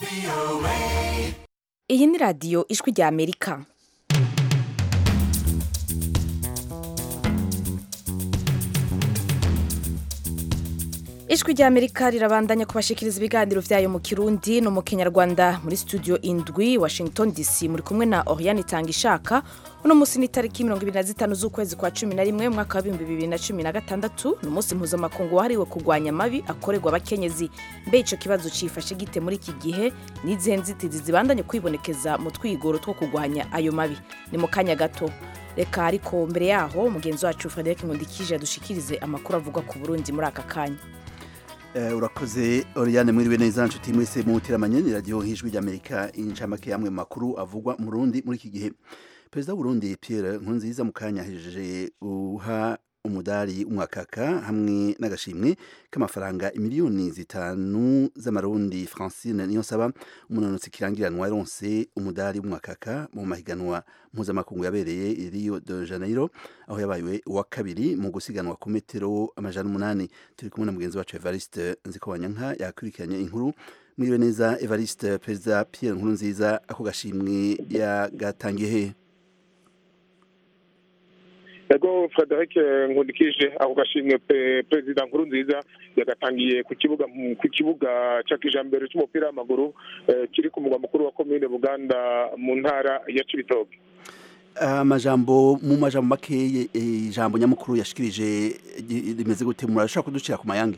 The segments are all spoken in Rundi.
iyi ni radiyo ijwi rya amerika ijwi rya amerika rirabandanya kubashikiriza ibiganiro vyayo mu kirundi no mu kinyarwanda muri studio indwi washington dc muri kumwe na oriane itanga ishaka uno munsi ni tariki mirongo ibiri na zitanu z'ukwezi kwa cumi na rimwe umwaka w'ibihumbi bibiri na cumi na gatandatu ni umunsi mpuzamakungu wahariwe kurwanya amabi akorerwa abakenyezi mbe ico kibazo cifashe gite muri iki gihe n'izihe nzitizi zibandanye kwibonekeza mu twigoro two kurwanya ayo mabi ni mu kanya gato reka ariko mbere yaho mugenzi wacu frederic nkundikije yadushikirize amakuru avugwa ku burundi muri aka kanya urakoze Oriane mwiriwe neza nshuti mwese muteramanye ni radiyo hijwi ry'amerika incamake y'amwe mu makuru avugwa mu rundi muri iki gihe perezida w'uburundi pierre nkurunziza mu kanya ahejeje guha umudari umwakaka hamwe n'agashimwe k'amafaranga imiliyoni zitanu z'amarundi francine niyo saba umunanutsi kirangiranwa yaronse umudari w'umwakaka mu mahiganwa mpuzamakungu yabereye i rio de janeiro aho yabaye uwa kabiri mu gusiganwa ku metero amajana umunani turi kumwe na mugenzi wacu evariste nzikobanyanka yakurikiranye inkuru mwiriwe neza evariste perezida pierre nkurunziza ako gashimwe yagatangiye hehe ego frederic nkundikije ako gashimwe perezida nkuru nziza yagatangiye ku kibuga ku kibuga cya kijambere cy'umupira w'amaguru kiri ku mugwa mukuru wa komine buganda mu ntara ya cibitoke amajambo mu majambo makeye ijambo nyamukuru yashikirije rimeze gute murashobora kuducira ku mayange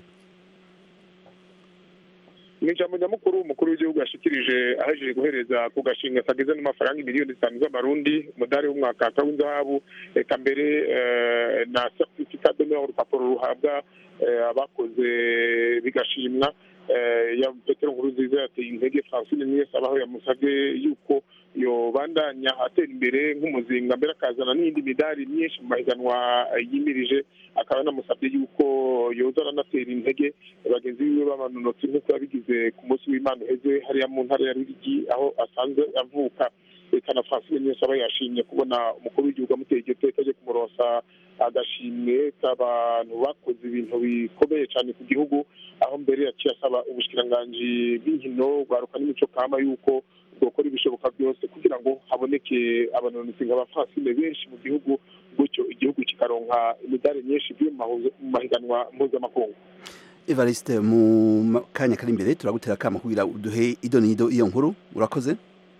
ni ijambo nyamukuru umukuru w'igihugu yashikirije ahejeje guhereza ku gashinga kageze n'amafaranga miliyoni zitanu z'amarundi umudari w'umwakaka w'inzahabu reka mbere na certificat de urupapuro ruhabwa abakoze bigashimwa ya petero nkuru nziza yateye intege francine niyo abaho yamusabye yuko yobandanya atera imbere nk'umuzinga mbere akazana n'iyindi midari myinshi mu mahiganwa yimirije akaba yanamusabye yuko yoza aranatera intege bagenzi biwe b'abanonotsi nk'uko yabigize ku munsi w'imana uheze hariya mu ntara ya rurigi aho asanzwe avuka reka na francine niyo aba yashimye kubona umukuru w'igihugu amuteye iryo teka ryo kumuronsa agashimwe k'abantu bakoze ibintu bikomeye cyane ku gihugu aho mbere yaciye asaba ubushikiranganji bw'inkino bwaruka n'imico kama yuko bwokora ibishoboka byose kugira ngo haboneke abanonotsi nka ba francine benshi mu gihugu gutyo igihugu kikaronka imidari myinshi ivuye mu mahiganwa mpuzamakungu evariste mu kanya kari imbere turagutera akama kugira uduhe ido n'ido iyo nkuru urakoze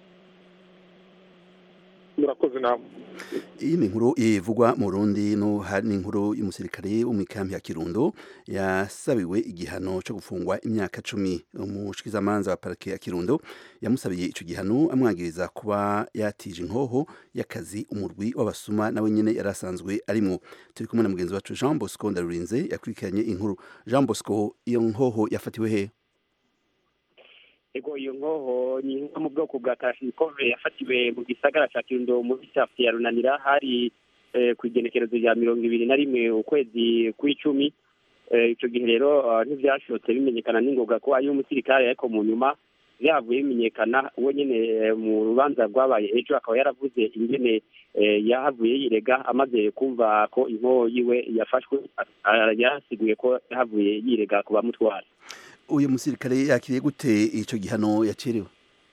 murakoze namwe iyi ni inkuru ivugwa mu Burundi no hari inkuru y'umusirikare wo mu ikambi ya Kirundo yasabiwe igihano cyo gufungwa imyaka cumi umushikizamanza wa parike ya Kirundo yamusabiye ico gihano amwagiriza kuba yatije inkoho y'akazi umurwi w'abasuma nawe nyene yarasanzwe arimwo turi kumwe na mugenzi wacu Jean Bosco Ndarurinze yakurikiranye inkuru Jean Bosco iyo nkoho yafatiwe he ego iyo nkoho ni nko mu bwoko bwa karashinikove yafatiwe mu gisagara cya kirundo muri safi ya runanira hari ku igenekerezo rya mirongo ibiri na rimwe ukwezi kw'icumi icyo gihe rero ntibyashobotse bimenyekana n'ingoga ko ari umusirikare ariko mu nyuma byavuye bimenyekana uwo nyine mu rubanza rwabaye ejo akaba yaravuze ingene yahavuye yirega amaze kumva ko inkoho yiwe yafashwe yarasiguye ko yahavuye yirega ku bamutwara uyu musirikare yakiriye gute icyo gihano yacirewe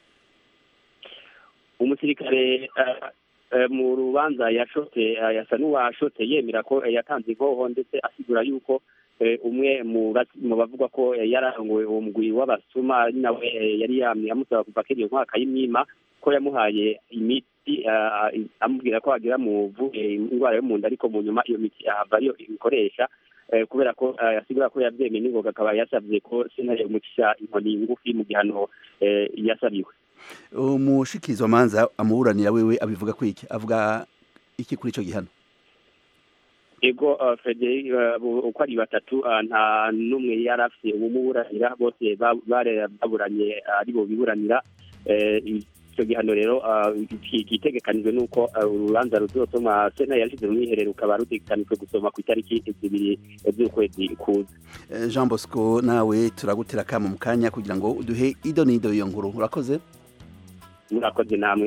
umusirikare mu rubanza yashote yasa n'uwashote yemera ko yatanze inkoho ndetse asigura yuko umwe mu bavugwa ko yarangowe uwo mugwi w'abasuma nawe yari amusaba kuva kiriya mwaka y'imyima ko yamuhaye imiti amubwira ko agira muvuye indwara yo mu nda ariko mu nyuma iyo miti ahava ariyo ibikoresha kubera ko yasigura ko yabyemeye n'ingoga akaba yasabye ko sentare umucisha inkoni ngufi mu gihano yasabiwe umushikirizwamanza amuburanira wewe abivuga ko iki avuga iki kuri icyo gihano ego frederic uko ari batatu nta n'umwe yari afite umuburanira bose baburanye ari bo biburanira icyo gihano rero kitegekanijwe n'uko urubanza ruzosoma sena yashyize mu mwiherero ukaba rutegekanijwe gusoma ku itariki zibiri z'ukwezi kuza jean bosco nawe turagutera akamo mu kanya kugira ngo uduhe ido n'ido iyo nkuru urakoze murakoze namwe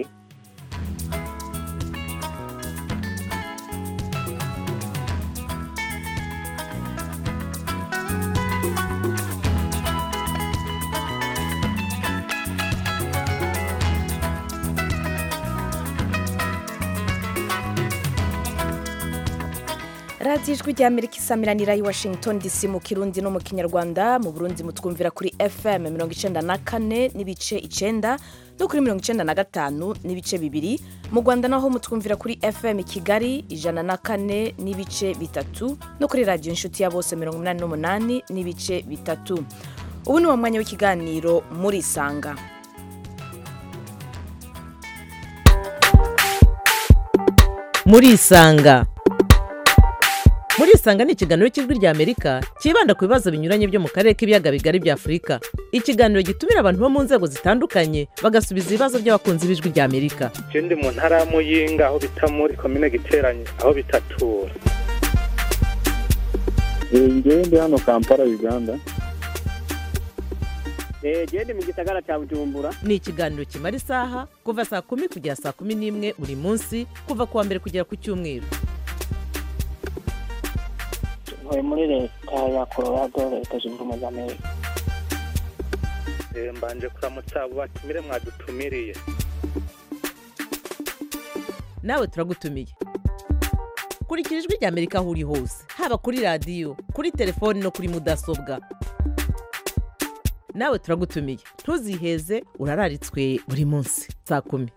radiyo ijwi rya amerika isamiranira i washington dc mu kirundi no mu kinyarwanda mu burundi mutwumvira kuri fm mirongo icenda na kane n'ibice icenda no kuri mirongo icenda na gatanu n'ibice bibiri mu rwanda naho mutwumvira kuri fm kigali ijana na kane n'ibice bitatu no kuri radiyo inshuti ya bose mirongo inani n'umunani n'ibice bitatu ubu ni wa mwanya w'ikiganiro murisanga murisanga murisanga ni ikiganiro cy'ijwi rya amerika cyibanda ku bibazo binyuranye byo mu karere k'ibiyaga bigari bya afurika ikiganiro gitumira abantu bo mu nzego zitandukanye bagasubiza ibibazo by'abakunzi b'ijwi rya amerika je ndi mu ntara ya muyinga aho bita muri komine giteranye aho bitatura ngewe ndi hano kampala uganda gende mu gisagara cya bujumbura ni ikiganiro kimara isaha kuva saa kumi kugera saa kumi n'imwe buri munsi kuva ku wa mbere kugera ku cyumweru ntuye muri leta ya colorado leta zunze ubumwe za amerika Eh, mbanje kuramutsa abo batumire mwadutumiriye nawe turagutumiye kurikira ijwi rya amerika aho uri hose haba kuri radiyo kuri telefoni no kuri mudasobwa nawe turagutumiye ntuziheze urararitswe buri munsi saa kumi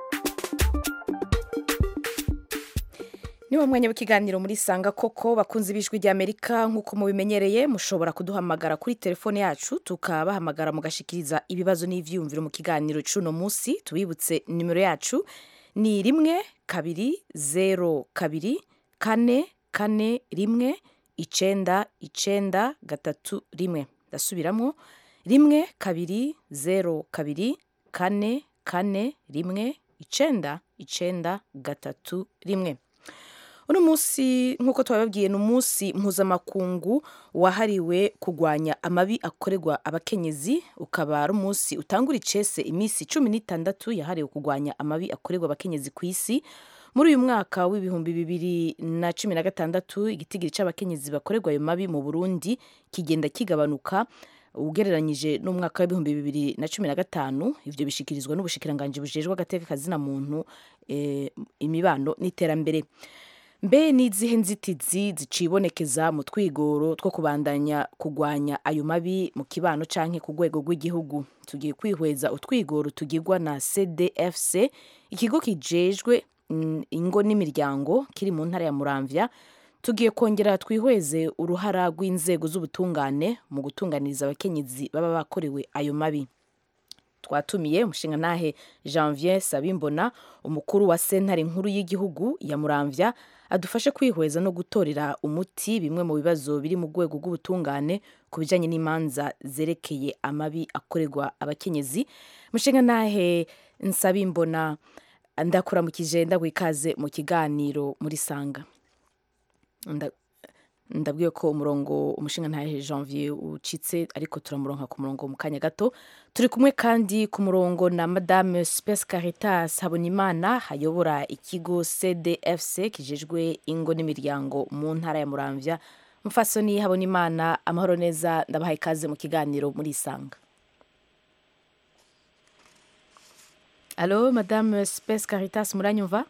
ni wo mwanya w'ikiganiro muri sanga koko bakunze b'ijwi rya amerika nk'uko mubimenyereye mushobora kuduhamagara kuri telefone yacu tukabahamagara mugashikiriza ibibazo n'ivyiyumviro mu kiganiro c'uno munsi tubibutse nimero yacu ni rimwe kabiri zero kabiri kane kane rimwe icenda icenda gatatu rimwe ndasubiramwo rimwe kabiri zero kabiri kane kane rimwe icenda icenda gatatu rimwe uno munsi nk'uko twababwiye ni umunsi mpuzamakungu wahariwe kurwanya amabi akorerwa abakenyezi ukaba ari umunsi utangura icese iminsi cumi n'itandatu yahariwe kurwanya amabi akorerwa abakenyezi ku isi muri uyu mwaka w'ibihumbi bibiri na cumi na gatandatu igitigiri cy'abakenyezi bakorerwa ayo mabi mu burundi kigenda kigabanuka ugereranyije n'umwaka w'ibihumbi bibiri na cumi na gatanu ivyo bishikirizwa n'ubushikiranganji bujejwe agateka kazina muntu eh, imibano n'iterambere mbe n'izihe nzitizi zicibonekeza mu twigoro two kubandanya kurwanya ayo mabi mu kibano canke ku rwego rw'igihugu tugiye kwihweza utwigoro tugirwa na cdfc ikigo kijejwe mm, ingo n'imiryango kiri mu ntara ya muramvya tugiye kongera twihweze uruhara rw'inzego z'ubutungane mu gutunganiriza abakenyezi baba bakorewe ayo mabi twatumiye umushingantahe janvier sabimbona umukuru wa sentare nkuru y'igihugu ya muramvya adufashe kwihweza no gutorera umuti bimwe mu bibazo biri mu rwego rw'ubutungane ku bijyanye n'imanza zerekeye amabi akorerwa abakenyezi umushingantahe nsabimbona ndakuramukije ndaguha ikaze mu kiganiro muri sanga Nda- ndabwiye ko umurongo umushinga ntahe janvier ucitse ariko turamuronka ku murongo mu kanya gato turi kumwe kandi ku murongo na madame space caritas habonimana hayobora ikigo cdfc kijejwe ingo n'imiryango mu ntara ya muramvya mufasoni habonimana amahoro neza ndabaha ikaze mu kiganiro muri isanga alo madame space caritas muranyumva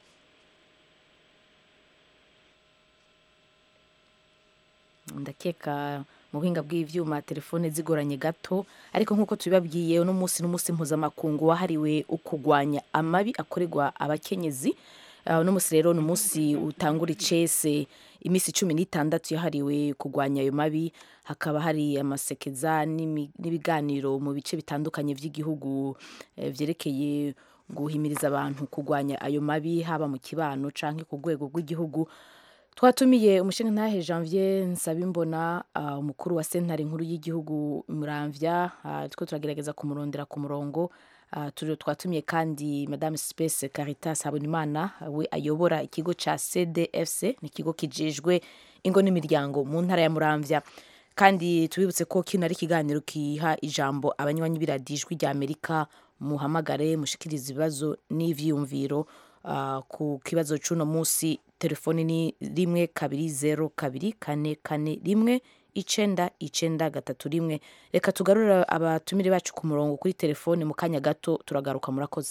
ndakeka mu buhinga bw'ivyuma telefone zigoranye gato ariko nk'uko tubibabwiye uno munsi n'umunsi mpuzamakungu wahariwe ukugwanya amabi akorerwa abakenyezi Uh, uno munsi rero ni umunsi utangura icese iminsi cumi n'itandatu yahariwe kurwanya ayo mabi hakaba hari amasekeza n'imi- n'ibiganiro mu bice bitandukanye by'igihugu eh, vyerekeye guhimiriza abantu kurwanya ayo mabi haba mu kibano canke ku rwego rw'igihugu twatumiye umushingantahe janvier nsabimbona uh, umukuru wa sentare nkuru y'igihugu muramvya uh, two turagerageza kumurondera ku murongo uh, turi twatumiye kandi madame space caritas habonimana we ayobora ikigo ca cdfc ni ikigo kijejwe ingo n'imiryango mu ntara ya muramvya kandi tubibutse ko kino ari ikiganiro kiha ijambo abanywanyi b'iradijwi rya amerika muhamagare mushikiriza ibibazo n'ivyiyumviro uh, ku kibazo c'uno munsi telefoni ni rimwe kabiri zero kabiri kane kane rimwe icenda icenda gatatu rimwe reka tugarure abatumire bacu ku murongo kuri telefoni mu kanya gato turagaruka murakoze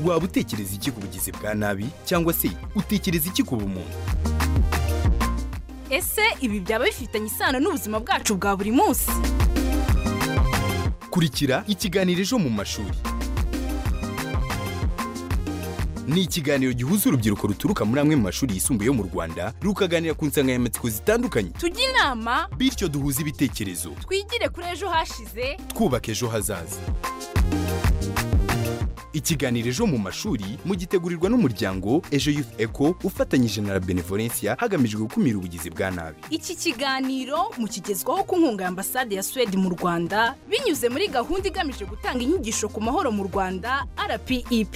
waba utekereza iki ku bugizi bwa nabi cyangwa se utekereza iki ku bumuntu ese ibi byaba bifitanye isano n'ubuzima bwacu bwa buri munsi kurikira ikiganiro ejo mu mashuri ni ikiganiro gihuza urubyiruko ruturuka muri amwe mu mashuri yisumbuye yo mu rwanda rukaganira ku nsanganyamatsiko zitandukanye tujye inama bityo duhuze ibitekerezo twigire kuri ejo hashize twubaka ejo hazaza ikiganiro ejo mu mashuri mugitegurirwa n'umuryango ejo youth eco ufatanyije na la benevolencia hagamijwe gukumira ubugizi bwa nabi iki kiganiro mukigezwaho ku nkunga ya ambasade ya suwede mu rwanda binyuze muri gahunda igamije gutanga inyigisho ku mahoro mu rwanda rpep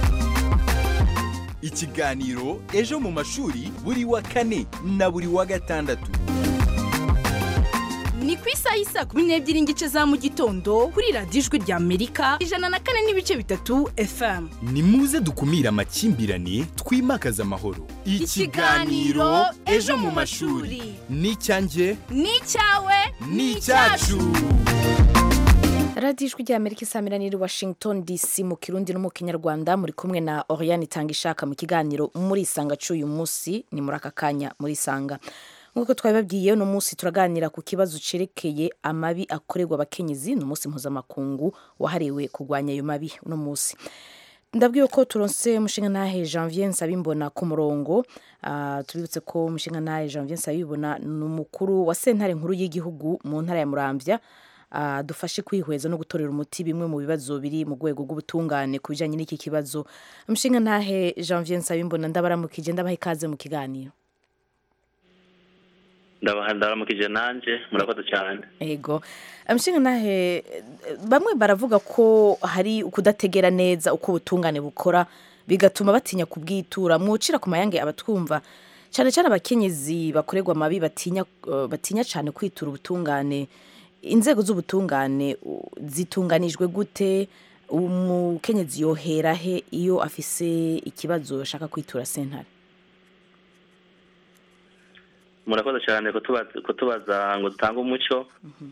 ikiganiro ejo mu mashuri buri wa kane na buri wa gatandatu ni ku isaha y'isaa kumi n'ebyiri n'igice za mu gitondo kuri radiyo ijwi rya amerika ijana na kane n'ibice bitatu fm ni muze dukumire amakimbirane twimakaze amahoro Ikiganiro Ejo mu mashuri. ni icyanjye ni icyawe ni icyacu radiyo ijwi rya amerika isamiraniye washington dc mu kirundi no mu kinyarwanda muri kumwe na oriane itanga ishaka mu kiganiro muri isanga cy'uyu munsi ni muri aka kanya muri isanga nk'uko twabibabwiye uno munsi turaganira ku kibazo cyerekeye amabi akorerwa abakenyezi ni umunsi mpuzamakungu wahariwe kurwanya ayo mabi uno munsi ndabwiye ko turonse umushinga ntahe janvier nsabimbona ku murongo Ah, tubibutse ko umushinga ntahe janvier nsabibona ni umukuru wa sentare nkuru y'igihugu mu ntara ya muramvya Ah, dufashe kwihweza no gutorera umuti bimwe mu bibazo biri mu rwego rw'ubutungane ku bijyanye n'iki kibazo umushinga ntahe janvier nsabimbona ndabaramukije ndabaha ikaze mu kiganiro ndabaha ndaramukije nanjye murakoze cyane ego umushinga ntahe bamwe baravuga ko hari ukudategera neza uko ubutungane bukora bigatuma batinya kubwitura mwucira ku mayange abatwumva cyane cyane abakenyezi bakorerwa amabi batinya eh, batinya cyane kwitura ubutungane inzego z'ubutungane u- zitunganijwe gute umukenyezi yohera he iyo afise ikibazo ashaka kwitura sentare murakoze cyane kutubaza kutubaza ngo dutange umuco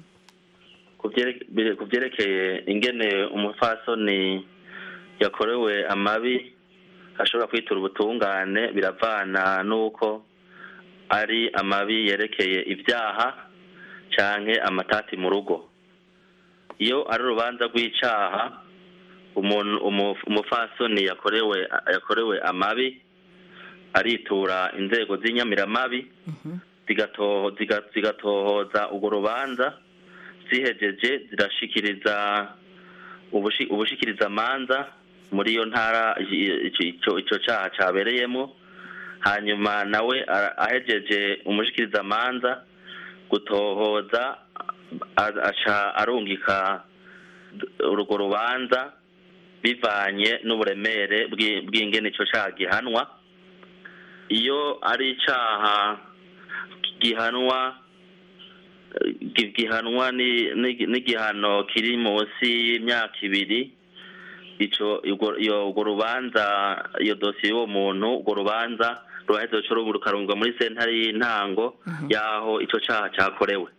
ku byere- bire- ku byerekeye ingene umupfasoni yakorewe amabi ashobora kwitura ubutungane biravana n'uko ari amabi yerekeye ibyaha canke amatati mu rugo iyo ari urubanza rw'icaha umuntu umu- umupfasoni yakorewe yakorewe amabi aritura inzego z'inyamiramabi zigatoho- ziga- zigatohoza urwo rubanza zihejeje zirashikiriza ubushi- ubushikirizamanza muri iyo ntara i- i- ico ico caha cabereyemo hanyuma nawe ara- ahejeje umushikirizamanza gutohoza a- aca arungika urwo rubanza bivanye n'uburemere bw'i- bw'ingene ico caha gihanwa iyo ari icaha gihanwa eh, gi- gihanwa ni- ni- n'igihano kiri munsi y'imyaka ibiri ico urwo- iyo- urwo rubanza iyo dosiye y'uwo muntu urwo rubanza ruraheza ruca rubu- rukarungwa muri sentare y'intango y'aho ico caha cakorewe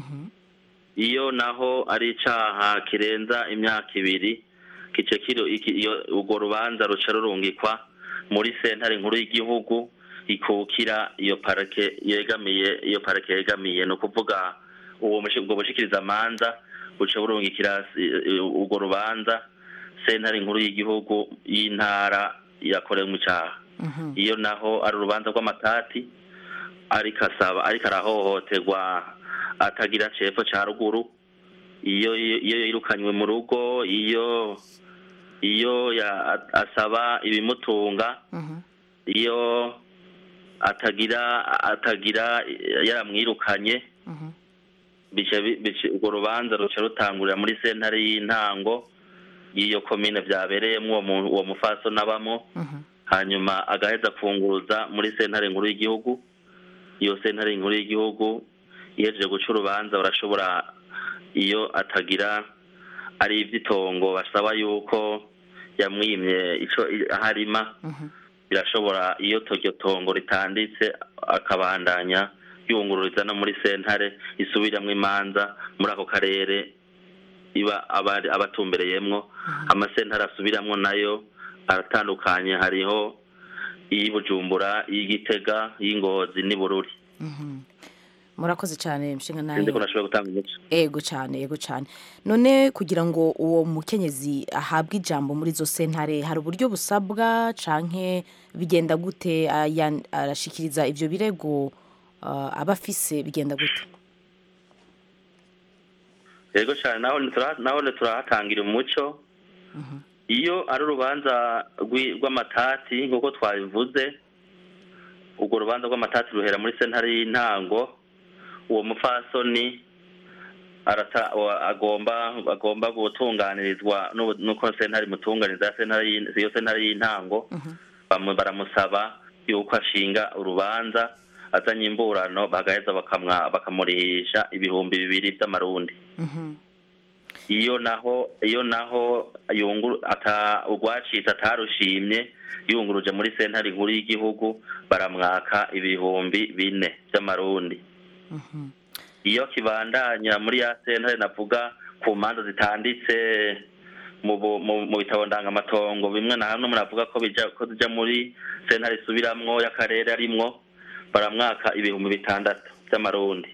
iyo naho ari icaha kirenza imyaka ibiri kice kiro iki- iyo urwo rubanza ruca rurungikwa muri sentare nkuru y'igihugu ikukira iyo parake yegamiye iyo parake yegamiye ni ukuvuga uwo mushi- ubwo bushikirizamanza buca burungikira eh, urwo rubanza sentare nkuru y'igihugu y'intara yakorewe mu cyaha iyo naho ari urubanza rw'amatati ariko asaba ariko arahohoterwa atagira cepfo ca ruguru iyo iyo yirukanywe mu rugo iyo iyo ya- asaba ibimutunga iyo atagira atagira yaramwirukanye bica bi- bica- urwo rubanza ruca rutangurira muri sentare y'intango y'iyo komine vyabereyemwo uwo mu- uwo mufaso nabamo hanyuma agaheza kunguruza muri sentare nkuru y'igihugu iyo sentare nkuru y'igihugu ihejeje guca urubanza barashobora iyo atagira ari ivy'itongo basaba yuko yamwimye ico aharima birashobora iyo iryo tongo ritanditse akabandanya yungururiza no muri sentare isubiramwo imanza muri ako karere iba abari abatumbereyemwo amasentare asubiramwo nayo aratandukanye hariho iy'i bujumbura iy'igitega iy'ingozi n'ibururi murakoze cyane nshinga nawe sinzi ko nashoboye gutanga umuco ego cyane ego cyane none kugira ngo uwo mukenyezi ahabwe ijambo muri izo sentare hari uburyo busabwa canke bigenda gute aya- arashikiriza ivyo birego ah, aba afise bigenda gute yego cyane naho nitura- naho turahatangira umuco iyo ari urubanza rw'i- rw'amatati nk'uko twabivuze urwo rubanza rw'amatati ruhera muri sentare y'intango uwo mupfasoni arata wa- agomba agomba gutunganirizwa n'ubu- n'uko sentare imutunganiza ya sentare y'in- iyo sentare y'intango bamu- baramusaba yuko ashinga urubanza azanye imburano bagaheza bakamwa- bakamurihisha ibihumbi bibiri by'amarundi iyo naho iyo naho yunguru ata urwacitse atarushimye yunguruje muri sentare nkuru y'igihugu baramwaka ibihumbi bine by'amarundi iyo kibandanya muri ya sentare navuga ku manza zitanditse mu bu- mu- mu bitabo ndangamatongo bimwe na hamwe muravuga ko bija ko zija muri sentare isubiramwo y'akarere arimwo baramwaka ibihumbi bitandatu by'amarundi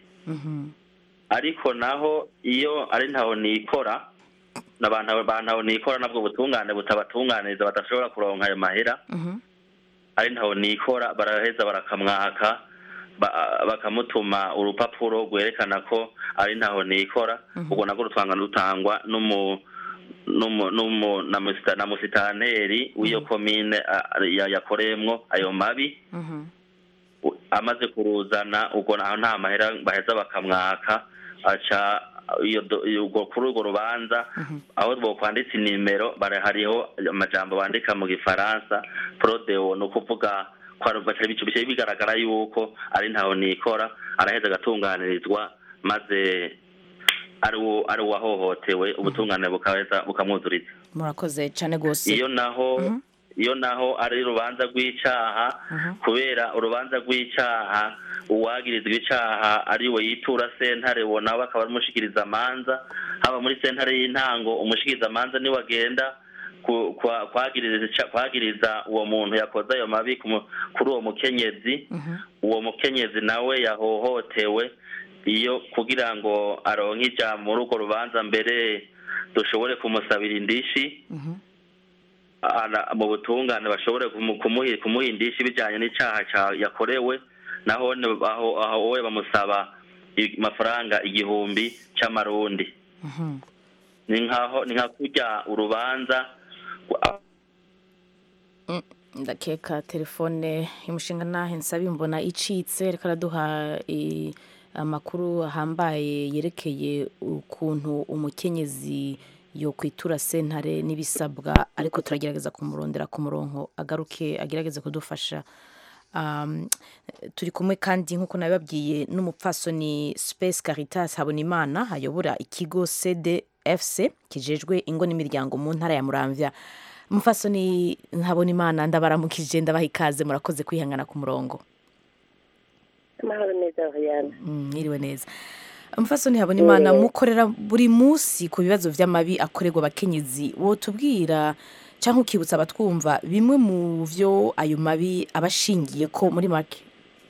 ariko naho iyo ari ntaho nikora n'abantu ba ntaho nikora nabwo butungane butabatunganiriza badashobora kuronka ayo mahera ari ntaho nikora baraheza barakamwaka ba- bakamutuma urupapuro rwerekana ko ari ntaho nikora ubwo nabwo rutanga rutangwa n'umu n'umu n'umu na musita- na musitanteri w'iyo komine a- ya- yakoreyemwo ayo mabi u- amaze kuruzana ubwo naho nta mahera baheza bakamwaka aca iyo do- iyo- ubwo kuri urwo rubanza aho bokwanditse inimero bara hariho amajambo bandika mu gifaransa prodeo ni ukuvuga ko ari- baca bica bica bigaragara yuko ari ntaho nikora araheza agatunganirizwa maze ari uwo ari uwahohotewe ubutungane bukaheza bukamwuzuriza murakoze cyane rwose iyo naho iyo naho ari urubanza rw'icaha kubera urubanza rw'icaha uwagirizwa icaha ari we yitura sentare uwo nawe akaba ari umushikiriza amanza haba muri sentare y'intango umushikiriza amanza niwe agenda ku- kwa- kwagiriza ica- kwagiriza uwo muntu yakoze ayo mabi ku mu- kuri uwo mukenyezi uwo mukenyezi nawe yahohotewe iyo kugira ngo aronke ijambo muri urwo rubanza mbere dushobore kumusabira indishi ara- mu butungane bashobore kumu- kumuhi- kumuha indishi bijyanye n'icyaha ca- yakorewe naho ne- aho aho we bamusaba i- amafaranga igihumbi cy'amarundi ni nkaho ni nka kurya urubanza ndakeka telefone y'umushinga nahe nsaba imbona icitse reka araduha eh, amakuru ahambaye yerekeye ukuntu umukenyezi yo kwitura sentare n'ibisabwa ariko turagerageza kumurondera ku murongo agaruke agerageze kudufasha Um, turi kumwe kandi nk'uko nabibabwiye n'umupfasoni Space Caritas Habonimana ayobora ikigo CDFC kijejwe ingo n'imiryango mu ntara ya Muramvya umupfasoni Habonimana ndabaramukije ndabaha ikaze murakoze kwihangana ku murongo amahoro neza Oriana Mm, mwiriwe neza umupfasoni Habonimana mukorera buri munsi ku bibazo vy'amabi akorerwa abakenyezi wotubwira cyangwa ukibutsa abatwumva bimwe mu vyo ayo mabi aba ashingiye ko muri make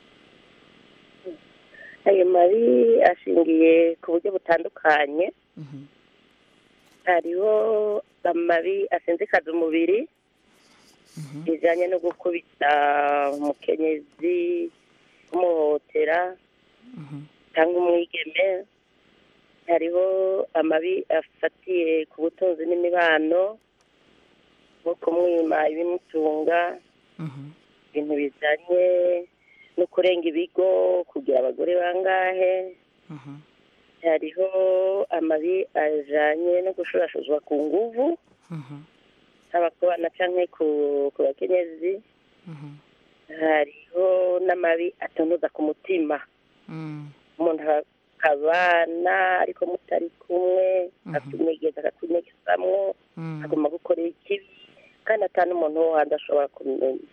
ayo mabi ashingiye ku buryo butandukanye hariho amabi asinzikaza umubiri bijyanye no gukubita umukenyezi kumuhohotera cyangwa umwigeme hariho amabi afatiye ku butunzi n'imibano nko kumwima ibimutunga ibintu bijyanye no kurenga ibigo kugira abagore bangahe hariho amabi ajyanye no gushurashuzwa ku nguvu haba ku bana cyangwa ku ku bakenyezi hariho n'amabi atonoza ku mutima umuntu akabana ariko mutari kumwe akumwegeza akakunyegesamwo agomba gukorera ikibi kandi atanu umuntu wo hanze ashobora kumenya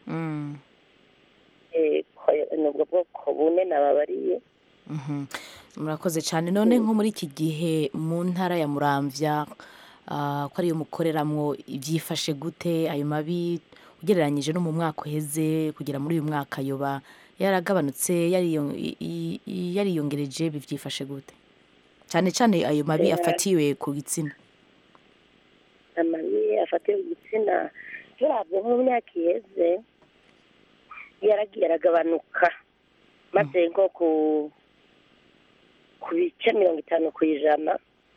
Eh, ko- ni ubwo bwoko bune nababariye murakoze cyane none nko muri iki gihe mu ntara ya muramvya ah, ko ariyo mukoreramwo ibyifashe gute ayo mabi ugereranyije no mu mwaka uheze kugera muri uyu mwaka yoba yaragabanutse yariyo- i- i- i- yariyongereje bibyifashe gute cyane cyane ayo mabi Eh, afatiwe ku gitsina amabi afatiwe ku gitsina turabye nko mu myaka iheze yaragiye aragabanuka maze nko ku ku bice mirongo itanu ku ijana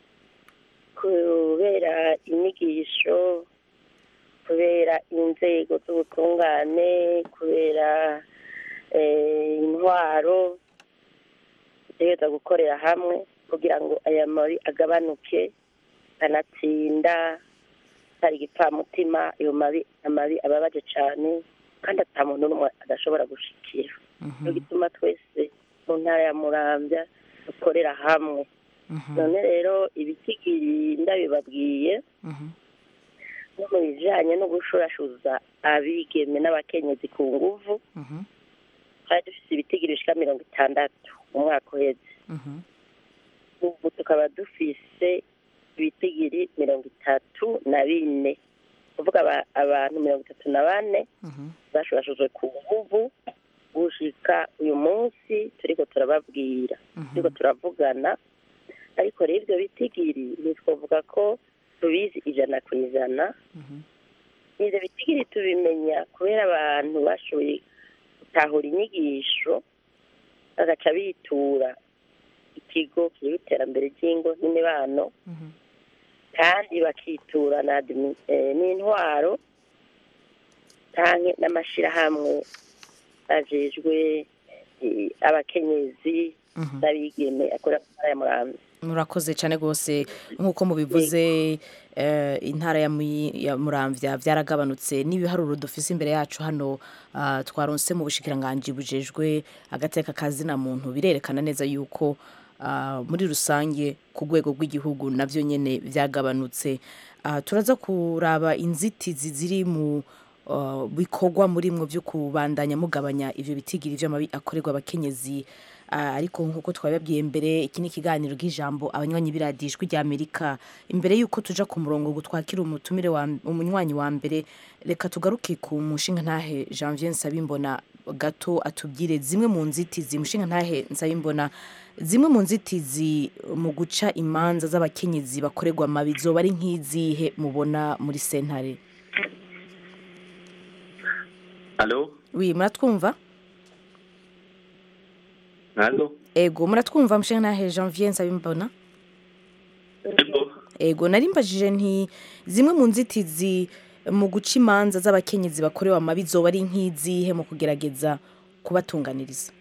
kubera inyigisho kubera inzego z'ubutungane kubera eh, intwaro dutegereza gukorera hamwe kugira ngo aya mabi agabanuke kanatsinda hari igipfamutima ayo mabi amabi ababaje cyane kandi ata muntu n'umwe adashobora gushikira niyo gituma twese mu ntara ya murambya dukorera hamwe none rero ibitigiri ndabibabwiye no mu bijanye no gushurashuza abigeme n'abakenyezi ku nguvu twari dufite ibitigiri bishika mirongo itandatu mu mwaka uheze ubu tukaba dufise ibitigiri mirongo itatu na bine kuvuga aba- abantu mirongo itatu na bane bashurashujwe ku nguvu gushika uyu munsi turiko turababwira turiko turavugana ariko rero ibyo bitigiri ntitwavuga ko tubizi ijana ku ijana ibyo bitigiri tubimenya kubera abantu bashoboye gutahura inyigisho bagaca bitura ikigo kiriho iterambere ry'ingo n'imibano kandi bakitura na admi- eh, n'intwaro canke n'amashirahamwe ajejwe eh, abakenyezi n'abigeme akorera mu ntara ya muramvya murakoze cyane rwose nk'uko mubivuze eh, intara ya Muyi- ya muramvya byaragabanutse n'ibiharuro dufise imbere yacu hano ah, twaronse mu bushikiranganji bujejwe agateka kazina muntu birerekana neza yuko ah, muri rusange ku rwego rw'igihugu navyo nyene byagabanutse Ah, turaza kuraba inzitizi ziri mu ah, bikorwa muri mwo byo kubandanya mugabanya ivyo bitigiri vy'amabi akorerwa abakenyezi Ah, ariko nk'uko twabibabwiye mbere iki ni ikiganiro bw'ijambo abanywanyi biradijwi rya amerika imbere y'uko tuja ku murongo ngo twakire umutumire wa umunywanyi wa mbere reka tugaruke ku mushinga ntahe janvier nsabimbona gato atubwire zimwe mu nzitizi mushinga ntahe nsabimbona zimwe mu nzitizi mu guca imanza z'abakenyezi bakorerwa amabi zoba ari nk'izihe mubona muri sentare alo wi muratwumva alo ego muratwumva mushinga ntahe janvier nsabimbona ego nari mbajije nti zimwe mu nzitizi mu guca imanza z'abakenyezi bakorewe amabi zoba ari nk'izihe mu kugerageza kubatunganiriza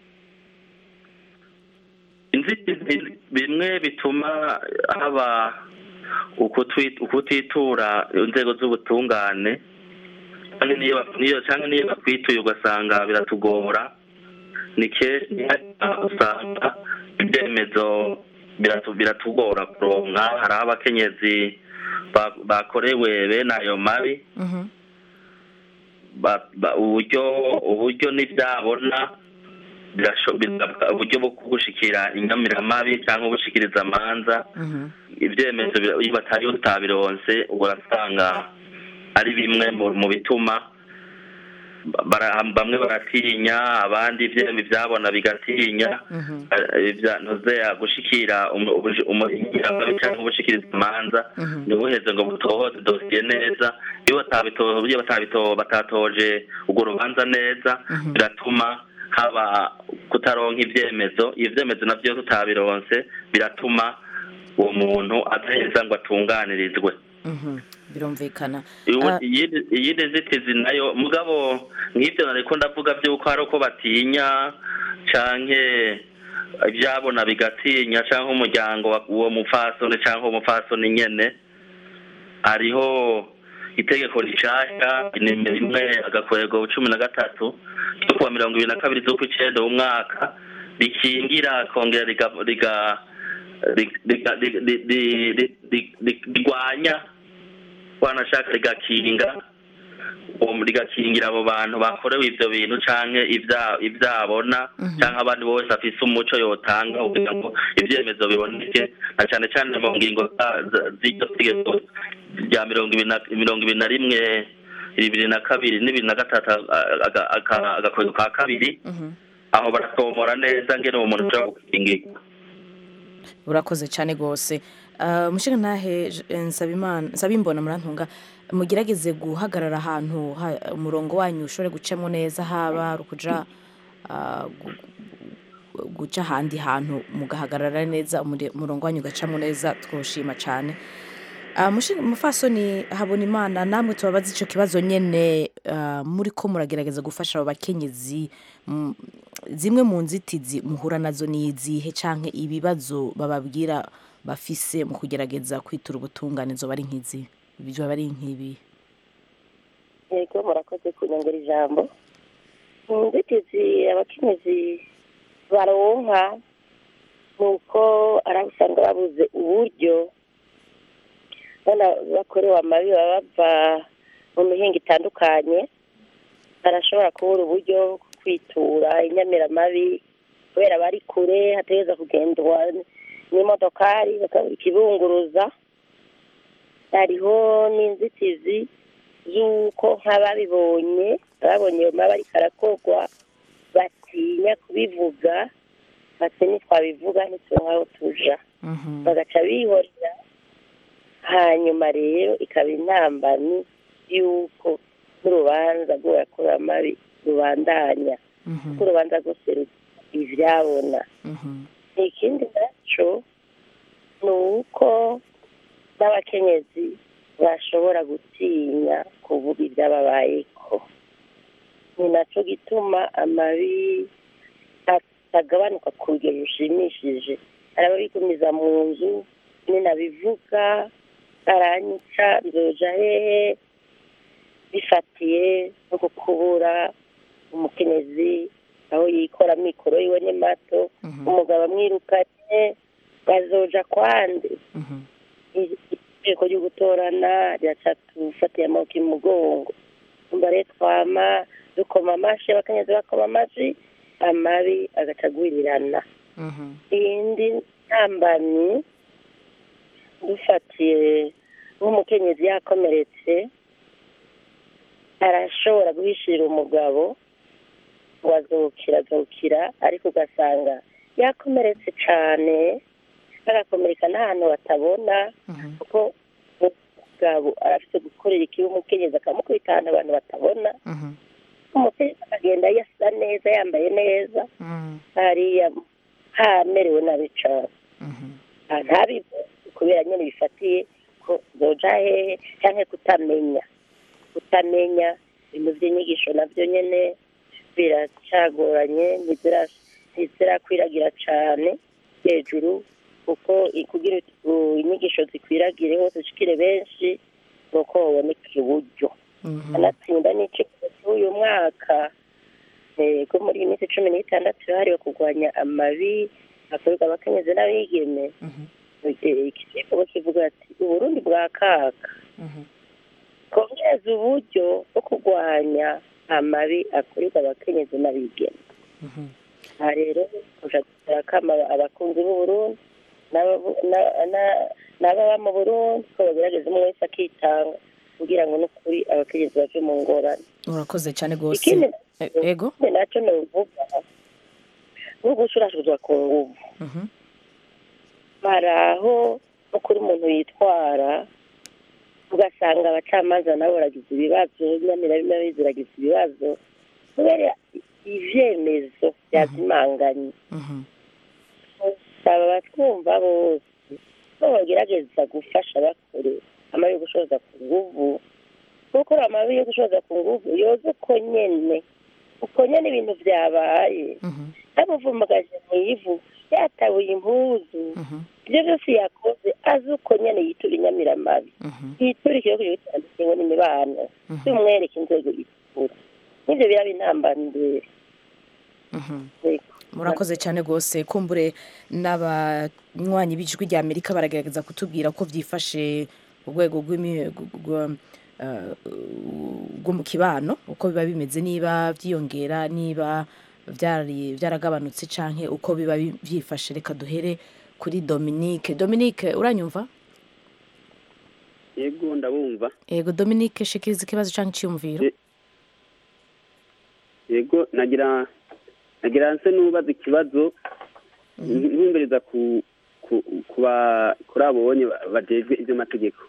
inzitizi bimwe bituma haba ukutwi- ukutitura inzego z'ubutungane cyangwa niyo niyo- cyangwa niyo bakwituye ugasanga biratugora ni kenshi usanga ibyemezo biratu- biratugora kuronka hari aho abakenyezi ba- bakorewe bene ayo mabi ba- ba- uburyo uburyo n'ibyabona birasho- bisabwa uburyo bwo gushikira inyamiramabi cyangwa gushikiriza amanza ibyemezo bira- iyo batari utabironse urasanga ari bimwe mu- mu bituma bara- bamwe baratinya abandi ibyema ibyabona bigatinya eh, ibya- ntuzeya gushikira umu- ubuji- umu- inyamiramabi cyangwa gushikiriza amanza ntibuheze ngo butohoze dosiye neza iyo batabito- iyo batabito- batatoje urwo rubanza neza biratuma haba kutaronka ibyemezo iyo byemezo nabyo tutabironse biratuma uwo muntu adaheza ngo atunganirizwe birumvikana Iwu- Ah, iyindi iyindi nzitizi nayo mugabo nk'ibyo nariko ndavuga by'uko hari uko batinya canke ibyabona bigatinya canke umuryango wa- uwo mupfasoni canke uwo mupfasoni nyene hariho itegeko rishasha nimero rimwe agakwego cumi na gatatu ryo kuwa mirongo ibiri na kabiri z'ukwicenda w'umwaka rikingira kongera riga- riga- rig- riga- rig- ri- ri- ri- ri- ri- rigwanya wanashaka rigakinga uwo rigakingira abo bantu bakorewe ivyo bintu canke ivya- ivyabona canke abandi bose afise umuco yotanga kugira ngo ivyemezo biboneke na cane cane mu ngingo za- za- z'iryo tegeko rya mirongo ibiri na- mirongo ibiri na rimwe bibiri na kabiri n'ibiri na gatatu aga- aga- aga- agakwego ka kabiri aho baratomora neza ngene uwo muntu ashobora gukingirwa urakoze cyane rwose Ah, mushinga ntahe nsabimana nsabimbona murantunga mugerageze guhagarara ahantu ha- umurongo wanyu ushobore gucamo neza haba ari ukuja ah, gu- gu- guca ahandi hantu mugahagarara neza umure- umurongo wanyu ugacamo neza twoshima cyane Ah, mushinga mufasoni habona imana namwe tubabaza icyo kibazo nyene ah, muri ko muragerageza gufasha abo bakenyezi mm, zimwe mu nzitizi muhura nazo ni izihe canke ibibazo bababwira bafise mu kugerageza kwitura ubutungane zoba ari nk'izi zoba ari nk'ibi yego murakoze kunyongera ijambo mu nzitizi abakenyezi baronka ni uko ari abo usanga babuze uburyo bana bakorewe amabi baba bava mu mihinga itandukanye barashobora kubura uburyo bwo kwitura inyamiramabi kubera bari kure hategereza kugendwa n'imodokari bakabura ikibunguruza hariho n'inzitizi z'uko nk'ababibonye babonye ayo mabi ariko arakorwa batinya kubivuga bati ntitwabivuga ntituronke aho tuja bagaca bihorera hanyuma rero ikaba intambamyi y'uko n'urubanza rw'uwakorewe amabi rubandanya kuko urubanza rwose rugira ivyabona ikindi naco ni uko n'abakenyezi bashobora gutinya kuvuga ibyababayeko ni naco gituma amabi atagabanuka ku rugero rushimishije hari ababigumiza mu nzu ninabivuga aranyica nzoja hehe bifatiye no kukubura umukenyezi aho yikora amikoro yiwe ni mato umugabo amwirukanye bazoja kwande itegeko ryo gutorana ryacatufatiye amaboko imugongo umva rero twama dukoma amashi abakenyezi bakoma amashi amabi agaca agwirirana iyindi ntambamyi dufatiye nk'umukenyezi yakomeretse arashobora guhishira umugabo ngo azukira azukira ariko ugasanga yakomeretse cyane agakomereka n'ahantu batabona kuko umugabo arafite gukorera ikibi umukenyezi akamukubita ahantu abantu batabona umukenyezi akagenda yasa neza yambaye neza hariya hamerewe nabi cyane ntabivuze kubera nyine bifatiye ko zoja hehe cyangwa kutamenya kutamenya ibintu by'inyigisho nabyo nyine biracagoranye ntizirakwiragira cyane hejuru kuko kugira inyigisho zikwiragire hose zishikire benshi ni uko baboneka uburyo anatsinda n'ikigo cy'uyu mwaka ko muri iyi minsi cumi n'itandatu yahariwe kurwanya amabi akorerwa abakenyezi n'abigeme ikigo kivuga ati uburundi bwa kaka kongeza uburyo bwo kurwanya amabi akorerwa abakenyezi n'abigeme aha rero kuja gutera kama abakunzi b'uburundi n'ababa mu burundi ko bagerageza umwe wese akitanga kugira ngo n'ukuri abakenyezi bave mu ngorane urakoze cyane rwose ikindi ego ikindi nacyo ni uvuga nko gushurashuzwa ku nguvu hari aho no kuri umuntu yitwara ugasanga abacamanza nabo baragize ibibazo nyamirabimabi ziragize ibibazo kubera ivyemezo byazimanganye aba batwumva bose ko bagerageza gufasha bakore amabi yo gushoza ku nguvu kuko amabi yo gushoza ku nguvu yoza uko nyene uko nyene ibintu vyabaye yamuvumagaje mu ivu yatabuye impuzu ibyo byose yakoze azi uko nyene yitura inyamiramabi yitura ikibazo gitandukanye n'imibano by'umwereka inzego yitura n'ibyo biraba intambambere murakoze cyane rwose kumbure n'abanywanyi b'ijwi rya amerika baragerageza kutubwira ko byifashe ku rwego eh, bwo mu kibano uko biba bimeze niba byiyongera niba byari byaragabanutse canke uko biba bi- byifashe reka duhere kuri Dominique Dominique uranyumva yego ndabumva yego Dominique shikiriza ikibazo canke iciyumviro yego nagira nagira nse n'ubaza ikibazo ntumbereza ku ku ku ba- kuri abo bonye ba- bajejwe iby'amategeko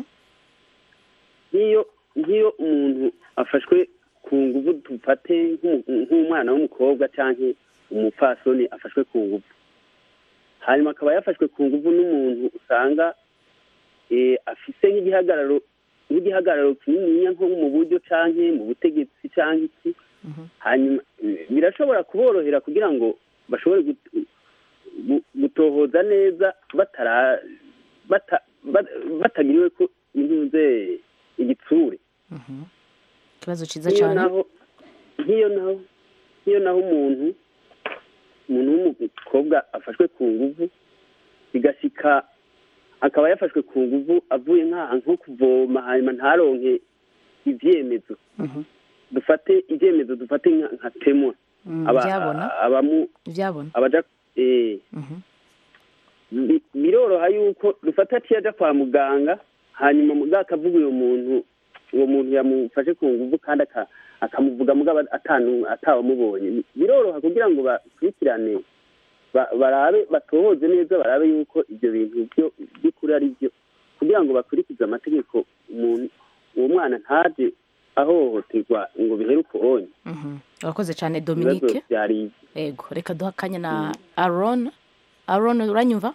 nk'iyo nk'iyo umuntu afashwe ku nguvu dufate nk'umu- nk'umwana w'umukobwa cyangwa umupfasoni afashwe ku nguvu hanyuma akaba yafashwe ku nguvu n'umuntu usanga eh, afise nk'igihagararo nk'igihagararo kininiya nko mu buryo cyangwa mu butegetsi cyangwa iki hanyuma eh, birashobora kuborohera kugira ngo bashobore gut- gu- gutohoza neza batara bata- ba- batagiriwe ko intuze igitsure ikibazo ciza nk'iyo cyane naho nk'iyo naho nk'iyo naho umuntu umuntu w'umukobwa afashwe ku nguvu bigashika akaba yafashwe ku nguvu avuye nk'aha nko kuvoma hanyuma ntaronke ivyemezo dufate ivyemezo dufate nka nka temwa Mm, Aba- ivyabona. abamu ivyabona abaja eh bi- biroroha yuko dufata ati aja kwa muganga hanyuma muganga akavuga uyo muntu uwo muntu yamufashe ku nguvu kandi aka- akamuvuga mugabo atanu atawamubonye biroroha kugira ngo bakurikirane ba- barabe batohoze neza barabe yuko ibyo bintu byo by'ukuri ari byo kugira ngo bakurikize amategeko umuntu uwo mwana ntaje ahohoterwa ngo bihere uko onye Mhm. urakoze cyane ibibazo Dominique byari yego reka duha akanya na Aaron Aaron uranyumva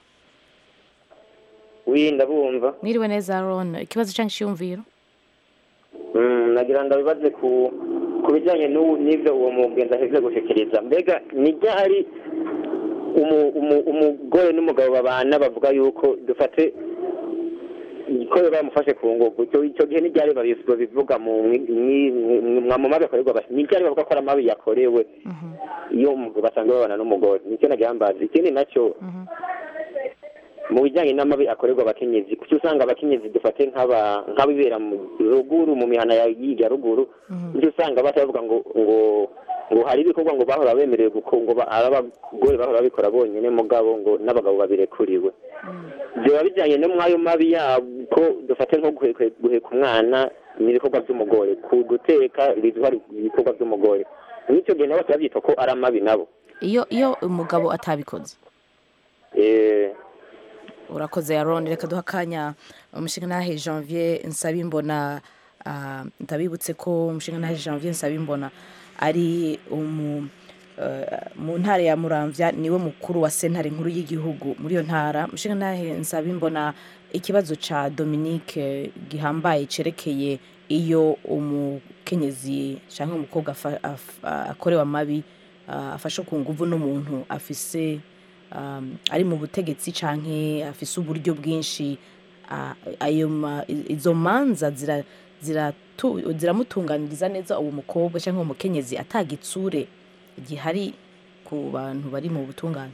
wi ndabumva mwiriwe neza Aaron ikibazo canke iciyumviro Mm, nagira ndabibaze ku ku bijyanye n'ubu- n'ibyo uwo mugenzi aheze gushikiriza mbega ni ryari umu- umu- umugore n'umugabo babana bavuga yuko dufate ko bamufashe ku nguvu icyo icyo gihe ni ryari babi- babivuga mu mwi- mwi- mwa- mu mabi akorerwa abas- ni ryari bavuga ko ari amabi yakorewe iyo umuntu basanzwe babana n'umugore nicyo nagira mbazi ikindi nacyo mu bijyanye n'amabi akorerwa abakenyezi kuki usanga abakenyezi dufate nk'aba nk'abibera mu ruguru mu mihana ya ya ruguru nicyo usanga batavuga ngo ngo ngo hari ibikorwa ngo bahora bemerewe guko ngo ba- ari abagore bahora babikora bonyine mugabo ngo n'abagabo babirekuriwe biba bijyanye no mw'ayo mabi yabo ko dufate nko guhe- guhe- guheka umwana ni ibikorwa by'umugore ku guteka bizwa ari ibikorwa by'umugore n'icyo gihe nabo babyita ko ari amabi nabo iyo iyo umugabo atabikoze eh urakoze Aaron reka duha akanya umushingantahe Janvier Nsabimbona ah, ndabibutse ko umushingantahe Janvier Nsabimbona ari umu eh, mu ntara ya Muramvya niwe mukuru wa sentare nkuru y'igihugu muri iyo ntara umushingantahe Nsabimbona ikibazo ca Dominique gihambaye cerekeye iyo umukenyezi cyangwa umukobwa afa- af- akorewe amabi ah, afashwe ku nguvu n'umuntu afise um, ari mu butegetsi canke afise uburyo bwinshi ah, ayo ma- i- izo manza zira- ziratu- ziramutunganiriza neza uwo mukobwa cyangwa uwo mukenyezi atagitsure gihari ku bantu bari mu butungane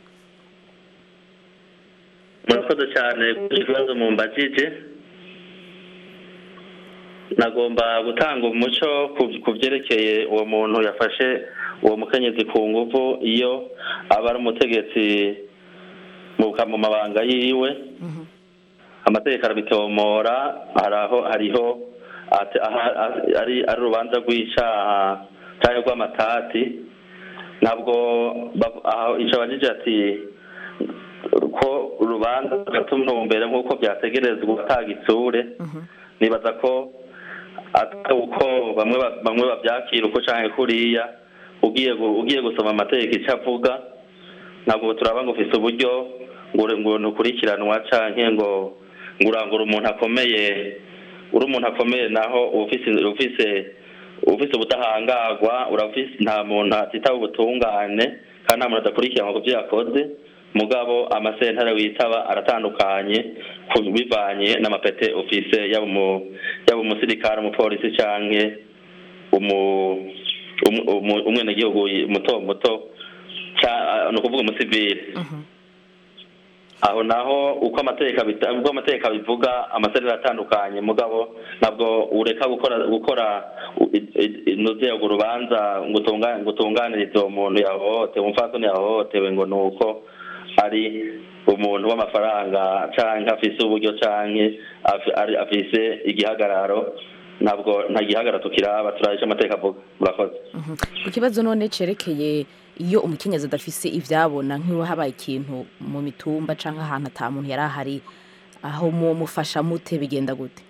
murakoze cyane kuri ikibazo mumbajije nagomba gutanga umuco ku- ku byerekeye uwo muntu yafashe uwo mukenyezi ku nguvu iyo aba ari umutegetsi mu mu mabanga yiwe amategeko arabitomora hari aho hariho ate- aha- aha- ari ari urubanza rw'icaha cyangwa rw'amatati ntabwo bav- aho icyo abajije ati ko urubanza rugatumbere nk'uko byategerezwa atagitsure nibaza ko atari uko bamwe ba- bamwe babyakira uko canke kuriya ugiye gu- ugiye gusoma amategeko icyo avuga ntabwo turaba ngo ufise uburyo ngo uri- ngo ntukurikiranwa canke ngo ngo urangure umuntu akomeye uri umuntu akomeye naho uba ufise ufise ufise ubudahangarwa urafise nta muntu atitaba ubutungane kandi nta muntu adakurikiranwa ku byo yakoze mugabo amasentare witaba aratandukanye ku- bivanye n'amapete ufise yaba umu yaba umusirikare umupolisi canke umu umu- umu- umwenegihugu muto muto ca- ni ukuvuga umusivile aho naho uko amategeko abita- uko amategeko abivuga amaserera atandukanye mugabo ntabwo ureka gukora gukora nuze urwo rubanza ngo utunga- ngo utunganirize uwo muntu yahohotewe umupfasoni yahohotewe ngo ni uko ari umuntu w'amafaranga canke afise uburyo canke afi- ari- afise igihagararo ntabwo nta gihagararo tukiraba turahisha amategeko avuga murakoze ku kibazo none cerekeye iyo umukenyezi adafise ivyabona nk'iyo habaye ikintu mu mitumba canke ahantu ata muntu yari ahari aho mu mufasha mute bigenda gute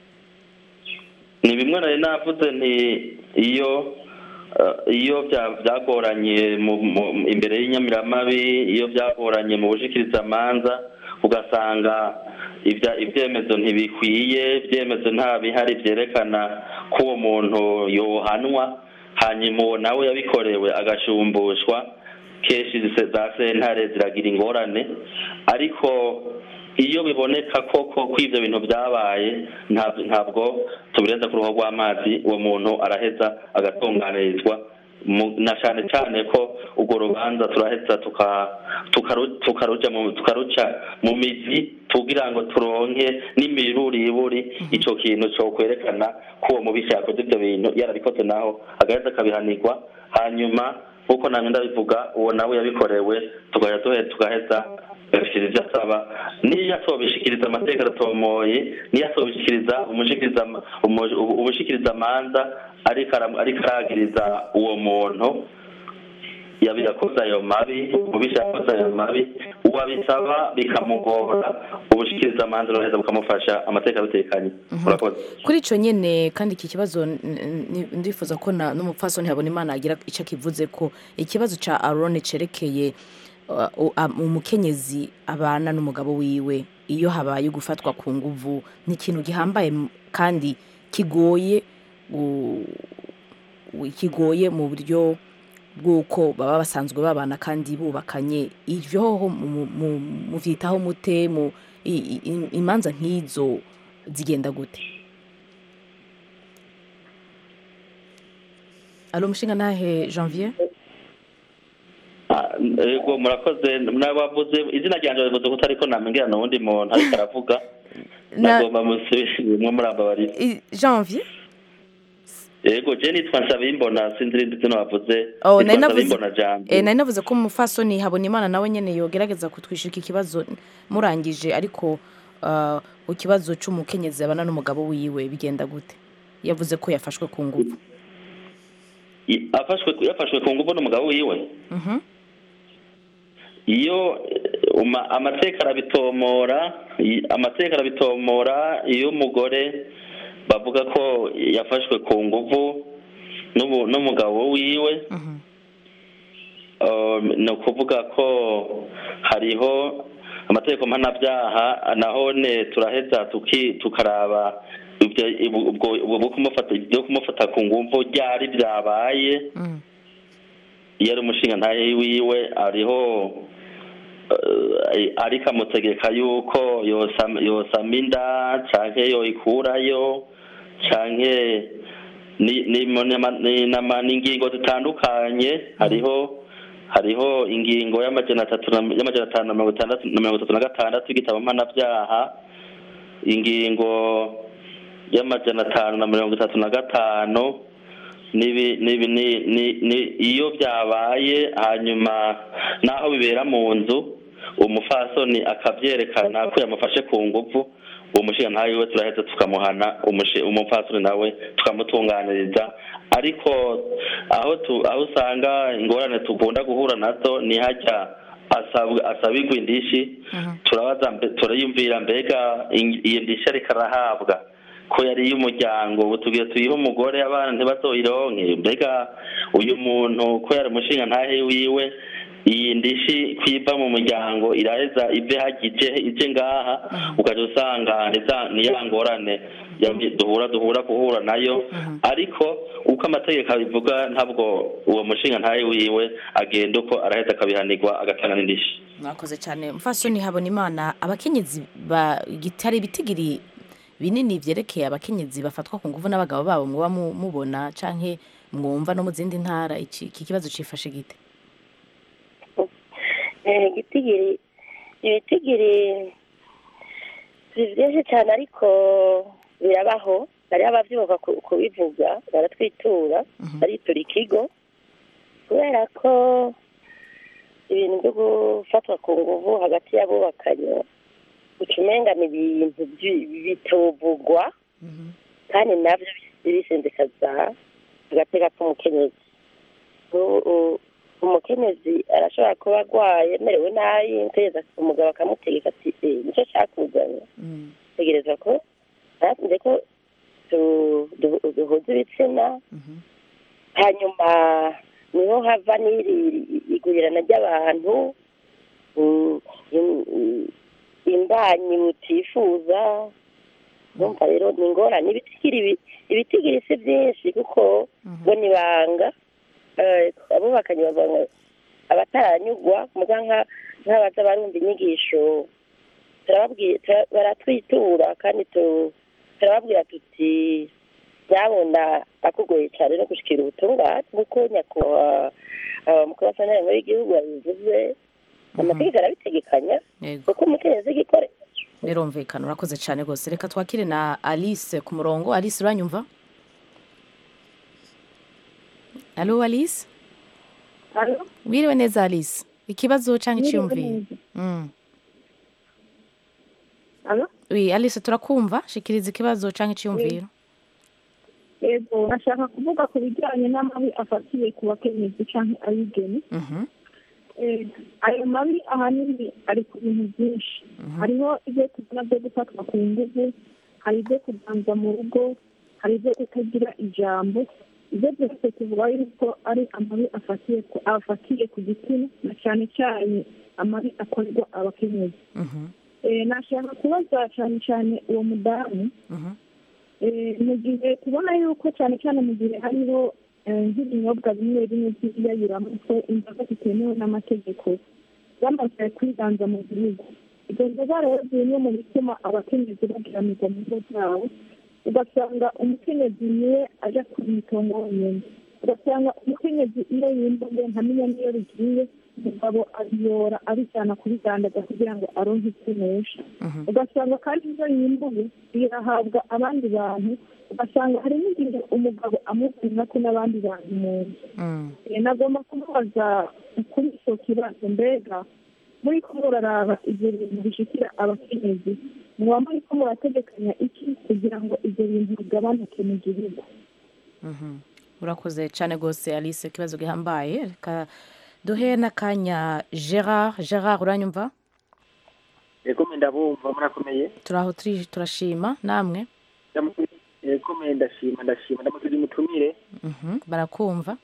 ni bimwe nari navuze nti iyo eh, iyo bya- byagoranye mu- mu- imbere y'inyamiramabi iyo byagoranye mu bushikirizamanza ugasanga ibya- ibyemezo ntibikwiye ibyemezo nta bihari byerekana ko uwo muntu yohanwa hanyuma uwo nawe yabikorewe agashumbushwa kenshi zise- za sentare ziragira ingorane ariko iyo biboneka koko ko ibyo bintu byabaye nta- ntabwo tubirenza ku ruhu rw'amazi uwo muntu araheza agatunganirizwa mu- na cyane cyane ko urwo rubanza turaheza tuka- tukaru- tukaruja mu- tukaruca mu mizi kugira ngo turonke n'imiruriburi icyo kintu cyo kwerekana ko uwo mubisha yakoze ibyo bintu yarabikoze naho agaheza akabihanirwa hanyuma nk'uko namwe ndabivuga uwo nawe yabikorewe tugaheza tuhe- tugaheza agashikiriza ibyo asaba niyo atobishikiriza amategeko aratomoye niyo atobishikiriza umushikiriza umu- ubushikiriza amanza ariko ara- ariko aragiriza uwo muntu yabi- yakoze ayo mabi umubisha yakoze ayo mabi uwabisaba bikamugora ubushikiriza amanza buraheza bukamufasha amategeko abitekanye murakoze kuri ico nyene kandi iki kibazo n- n- ndifuza ko na n'umupfasoni habona imana agira ico akivuze ko ikibazo ca arone cerekeye uh, u- am- umukenyezi abana n'umugabo wiwe iyo habaye gufatwa ku nguvu ni ikintu gihambaye m- kandi kigoye gu- gu- kigoye mu buryo bw'uko baba basanzwe babana kandi bubakanye ivyo hoho mu- mu- muvyitaho mute mu i- i- imanza nk'izo zigenda gute alo mushinga nahe janvier Ah, yego murakoze nabavuze izina ryanjye bavuze ko utariko namengira n'uwundi muntu ariko aravuga Na- nagomba musubire murambabarira I- janvier yego je nitwa Nsabimbona sinzi irindi zino wavuze Oh, nitwa nari navuze Nsabimbona jambo eh, nari navuze ko umufasoni habona imana nawe nyene yogerageza kutwishika ikibazo murangije ariko uh, ikibazo c'umukenyezi abana n'umugabo wiwe bigenda gute yavuze ko yafashwe ku nguvu I- afashwe yafashwe ku nguvu n'umugabo wiwe Mhm. iyo eh, uma- amateka arabitomora i- amateka arabitomora iyo umugore bavuga ko yafashwe ku nguvu n'ubu- n'umugabo wiwe Um, ni ukuvuga ko hariho amategeko mpanabyaha nahone turaheza tuki- tukaraba ibyo ibu- ubwo ubwo bwo kumufata byo kumufata ku nguvu ryari byabaye iyo ari umushinga ntaye wiwe ariho eh, ariko amutegeka yuko yosama yosama inda canke yoyikurayo canke ni- ni- n'ama- ni- n'ama- n'ingingo zitandukanye hariho hariho ingingo y'amajana atatu na- y'amajana atanu na mirongo itandatu na mirongo itatu na gatandatu y'igitabo mpanabyaha ingingo y'amajana atanu na mirongo itatu na gatanu nibi nibi ni ni ni iyo byabaye hanyuma naho bibera mu nzu umufasoni akabyerekana ko yamufashe ku nguvu uwo mushinga ntawe we turaheza tukamuhana umushi- umupfasoni nawe tukamutunganiriza ariko aho tu aho usanga ingorane tugunda guhura nazo ni hajya asabwa asabirwa indishi turabaza mbe- turayumvira mbega in- iyi ndishi ariko arahabwa ko yari iy'umuryango ubu tugiye tuyihe umugore abana ntibazoyironke mbega uyu muntu ko yari umushinga ntahe wiwe iyi ndishi kwiva mu muryango iraheza ive hagije ije ngaha ukaja usanga ni za- ni ya ngorane ya- duhura duhura guhura nayo ariko uko amategeko abivuga ntabwo uwo mushinga ntahe wiwe agenda uko araheza akabihanirwa agatanga n'indishi mwakoze cyane mfasoni habona imana abakenyezi ba gitari ibitigiri binini vyerekeye abakenyezi bafatwa ku nguvu n'abagabo babo muba mu- mubona canke mwumva no mu zindi ntara iki iki kibazo cifashe gite Eh, igitigiri ibitigiri si byinshi cyane ariko birabaho hariho ababyibuka ku- kubivuga baratwitura baritura ikigo kubera ko ibintu byo gufatwa ku nguvu hagati y'abubakanye uca umenga ni ibintu byi- bituvugwa kandi nabyo bisendekaza agateka k'umukenyezi U- u- umukenyezi arashobora kuba arwaye amerewe nabi umukenyezi umugabo akamutegeka ati "Eh, nicyo cyakuzanye tegereza ko nze ko tu- du- duhuza ibitsina hanyuma niho hava n'iri igurirana ry'abantu mm, im- im- imbanyi butifuza urumva rero ni ingorane ibitigiri bi- ibitigiri si byinshi kuko bo ni banga Eh, abubakanye bavuga ngo abataranyugwa muga nka- nk'abaza barumva inyigisho turababwira tura- baratwitura kandi tu- turababwira tuti byabona akugoye cyane no gushikira ubutungane kuko nyakubahwa uh, mukuru wa sanare muri igihugu yabivuze amategeko arabitegekanya Yego. kuko umukenyezi gikore birumvikana urakoze cyane rwose reka twakire na alice ku murongo alice uranyumva alo alice wiriwe neza alice ikibazo cyangwa Mwiriwe icyiyumviro Mm. Alo? wi alice turakumva shikiriza ikibazo cyangwa icyiyumviro yego nashaka kuvuga ku bijyanye n'amabi afatiye ku bakenyezi cyangwa abigeni Mhm. Eh, ayo mabi ahanini ari ku bintu byinshi hariho ibyo tubona byo gufatwa ku nguvu hari ibyo kuganza mu rugo hari ibyo kutagira ijambo ibyo byose tuvuga yuko ari amabi afatiye ku afatiye ku gitsina na cyane cyane amabi akorerwa abakenyezi Eh, nashaka kubaza cyane cyane uwo mudamu Eh, mu gihe tubona yuko cyane cyane mu gihe hariho eh, nk'ibinyobwa bimwe bimwe by'iyayuramutwe inzoga zitemewe n'amategeko zamaze kwiganza mu gihugu izo nzoga rero zimwe mu bituma abakenyezi bagiranirwa mu ngo zabo ugasanga umukenyezi niwe aja ku itongo wenyine ugasanga umukenyezi iyo yimbuye ntamenya n'iyo bigiye umugabo abiyora abijyana kubidandaza kugira ngo aronke ikinesha ugasanga kandi ibyo yimbuye birahabwa abandi bantu ugasanga hari n'igihe umugabo amubwira ko n'abandi bantu mu nzu Eh, nagomba kumubaza kuri icyo kibazo mbega muri ko muraraba ibyo bintu bishikira abakenyezi muba muri ko murategekanya iki kugira ngo ibyo bintu bigabanuke mu gihugu Mhm. urakoze cyane rwose alice ikibazo gihambaye reka duhe n'akanya gerard gerard uranyumva yego ndabumva murakomeye turaho turi- turashima namwe yego ndashima ndashima ndamutuje umutumire Mhm. barakumva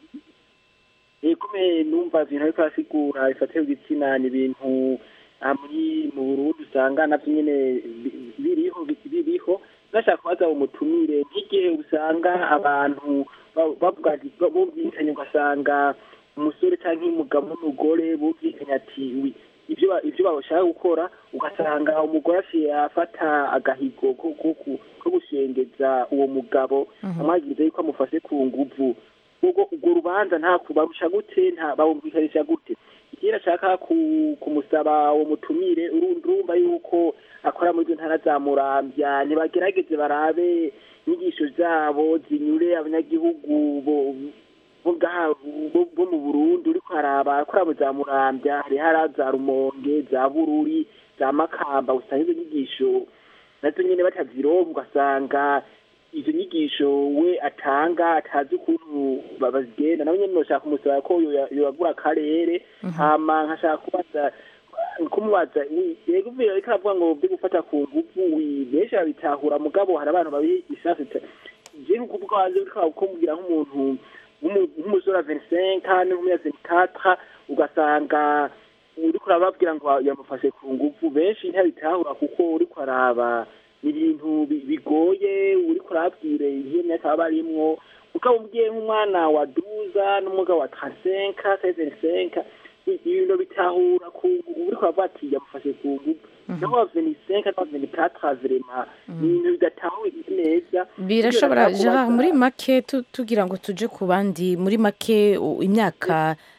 yego numva ibintu ariko arasigura bifatiye ku gitsina ni ibintu aha muri mu burundi usanga navyo nyene bi- biriho bi- biriho nashaka kubaza umutumire nk'igihe usanga abantu ba- bavuga ati- ba- bumvikanye ugasanga umusore canke umugabo n'umugore bumvikanye ati "Wi, ivyo ba- ivyo bashaka gukora ugasanga umugore aciye afata agahigo ko ko- ko- ko gushengeza uwo mugabo amwagiriza yuko amufashe ku nguvu ubwo urwo rubanza nta kubarusha gute nta bawumvikanisha gute ikindi ashaka ku- kumusaba uwo mutumire uru- urumva yuko akora muri izo ntara za murambya ntibagerageze barabe inyigisho zabo zinyure abanyagihugu bo bo ngaha bo- bo mu burundi uriko haraba akora mu za murambya hariho ara za rumonge za bururi za makamba usanga izo nyigisho nazo nyene batazironka ugasanga izo nyigisho we atanga atazi ukuntu ba- bazigenda nawe nyene noshaka kumusaba ko yoya- yoyagura akarere hama nkashaka kubaza kumubaza wi- yego uvira ariko aravuga ngo byo gufata ku nguvu wi benshi babitahura mugabo hari abantu babigisha je nkukuvuga wanje uriko kumubwira nk'umuntu w'umu- w'umusore wa 25 kandi w'umuya 24 ugasanga uriko urababwira ngo yamufashe ku nguvu benshi ntabitahura kuko uriko araba ni ibintu bi- bigoye uriko urabwire iyo myaka baba barimwo ukaba ubwiye nk'umwana wa duza n'umugabo wa 35 75 i- ibintu bitahura ku uriko uravuga ati yamufashe ku nguvu naho wa 25 na 24 vrema ni ibintu bidatahurika neza birashobora Iyo gerard nashaka muri kubaza- make tu- tugira ngo tuje ku bandi muri make u- imyaka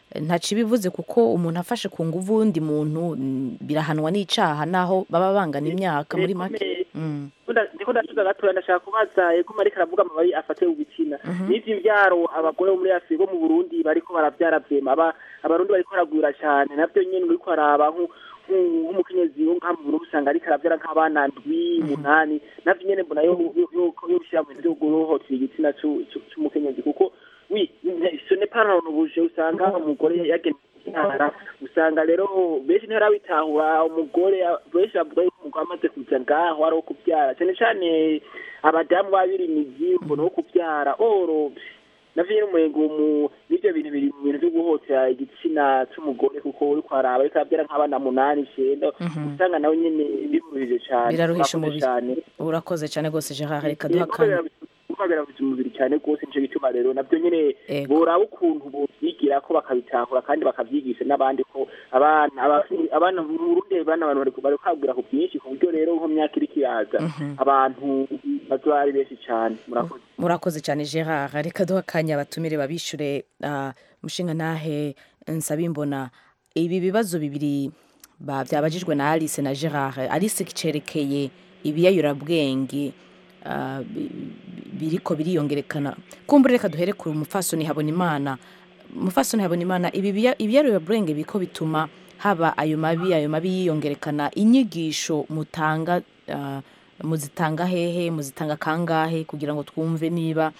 ntaci bivuze kuko umuntu afashe ku nguvu uwundi muntu mm, birahanwa n'icaha naho baba bangana imyaka muri make Mm. ndiko ndasubiza gatoya ndashaka kubaza ego mariko aravuga amababi afatiye ku gitsina n'ivyo imvyaro abagore bo muri afurika bo mu burundi bariko baravyara vyema aba abarundi bariko baragwira cane navyo nyene uriko araba nku- nku- nk'umukenyezi wo ngaha mu burundi usanga ariko aravyara nk'abana ndwi umunani navyo nyene mbona yo yo- yo bishira mu bintu vyo guhohotera igitsina c'u- c'u- c'umukenyezi kuko wi ce n'est pas ronobuje usanga umugore yagenewe kubyara usanga rero benshi ntibarabitahura umugore benshi bavuga yuko umugore amaze kuza ngaho ari uwo kubyara cyane cyane abadamu babirimizi umuntu wo kubyara oro navyo nyene umurengo mu n'ivyo bintu biri mu bintu vyo guhotera igitsina c'umugore kuko uriko araba ariko arabyara nk'abana munani icenda usanga nawe nyene bimuruhije cane biraruhisha Murakoze umubiri cane. urakoze cyane rwose gerard reka duha Yego, akanya biraruhije umubiri cyane rwose nico gituma rero navyo nyene boraba ukuntu bovyigira ko bakabitahura kandi bakavyigisha n'abandi ko abana aba- abana mu Burundi abana abantu bariko bariko kwagura ku bwinshi ku buryo rero nko mu myaka iriko iraza abantu bazoba ari benshi cane murakoze murakoze cyane gerard reka duha akanya abatumire babishure ah, mushinga ntahe nsabimbona ibi bibazo bibiri ba- byabajijwe na alice na gerard alice kicerekeye ibiyayurabwenge ah, bi- bi- biriko biriyongerekana kumbure reka duhere ku mufasoni habona imana mufasoni habona imana ibi biya- ibiyayurabwenge biko bituma haba ayo mabi ayo mabi yiyongerekana inyigisho mutanga ah, muzitanga hehe muzitanga kangahe kugira ngo twumve niba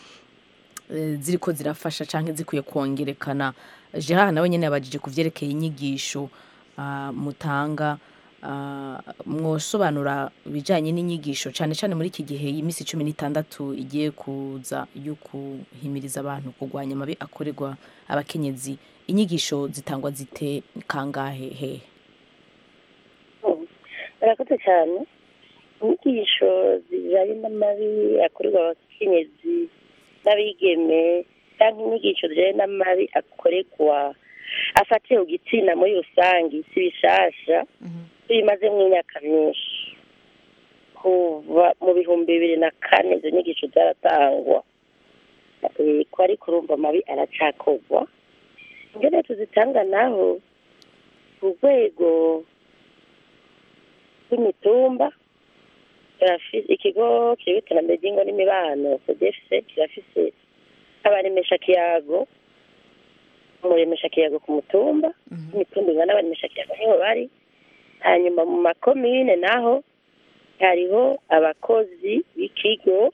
eh, ziriko zirafasha canke zikwiye kongerekana gerard nawe nyene yabajije ku vyerekeye inyigisho ah, mutanga ah, mwosobanura ibijanye n'inyigisho cane cane muri iki gihe iminsi cumi n'itandatu igiye kuza yo kuhimiriza abantu kurwanya amabi akorerwa abakenyezi inyigisho zitangwa zite kangahe hehe murakoze cyane inyigisho zijyanye n'amabi akorerwa abakenyezi n'abigeme cyangwa inyigisho zijyanye n'amabi akorerwa afatiye ku gitsina muri rusange si bishasha tuyimaze imyaka myinshi kuva mu bihumbi bibiri na kane izo nyigisho zaratangwa Eh, ko ariko urumva amabi aracakorwa ingene tuzitanga naho ku rwego rw'imitumba turafise ikigo kireba iterambere ry'ingo n'imibano cdfc kirafise abaremesha kiyago umuremesha kiyago ku mutumba imitumba ingana abaremesha kiyago niho bari hanyuma mu makomine naho hariho abakozi b'ikigo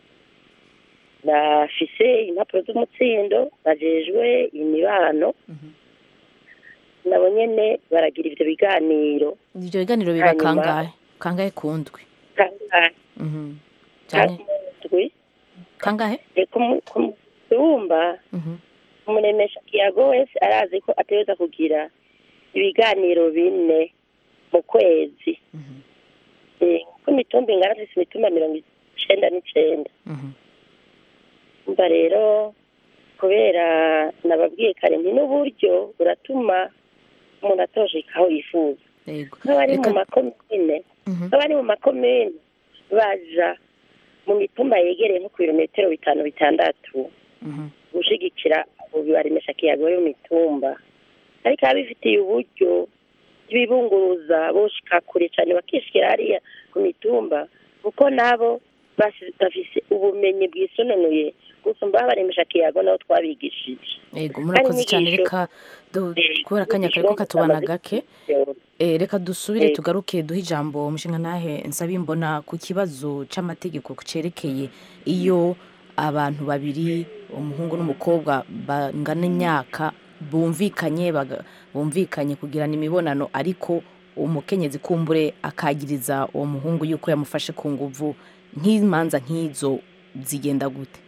bafise impapuro z'umutsindo bajejwe imibano nabo nyene baragira ivyo biganiro ivyo biganiro biba Hanyuma- kangahe kangahe kundwi kangahe Mhm. Canke- ndwi kangahe ku mutumba umuremesha kiyago wese arazi ko ategereza kugira ibiganiro bine mu kwezi Eh, kuko imitumba ingana dufise imitumba mirongo icenda n'icenda umva rero kubera nababwiye kare nti n'uburyo buratuma umuntu atosheka aho yifuza nk'abari mu makomine nk'abari mu makomine baja mu mitumba yegereye nko ku birometero bitanu bitandatu gushigikira abo baremesha kiyago yo mu mitumba ariko ababifitiye uburyo bw'ibibunguruza boshika kure cyane bakishikira hariya ku mitumba kuko nabo basi- bafise ubumenyi bwisononuye gusumba abaremesha kiyago nabo twabigishije Ego murakoze cyane inyigisho- reka du- kubera akanya kariko katubana gake Eh, reka dusubire Ego. tugaruke duhe ijambo umushinga ntahe nsabimbona ku kibazo c'amategeko cerekeye iyo abantu babiri umuhungu n'umukobwa bangana imyaka bumvikanye baga- bumvikanye kugirana imibonano ariko umukenyezi kumbure akagiriza uwo muhungu yuko yamufashe ku nguvu nk'imanza nk'izo zigenda gute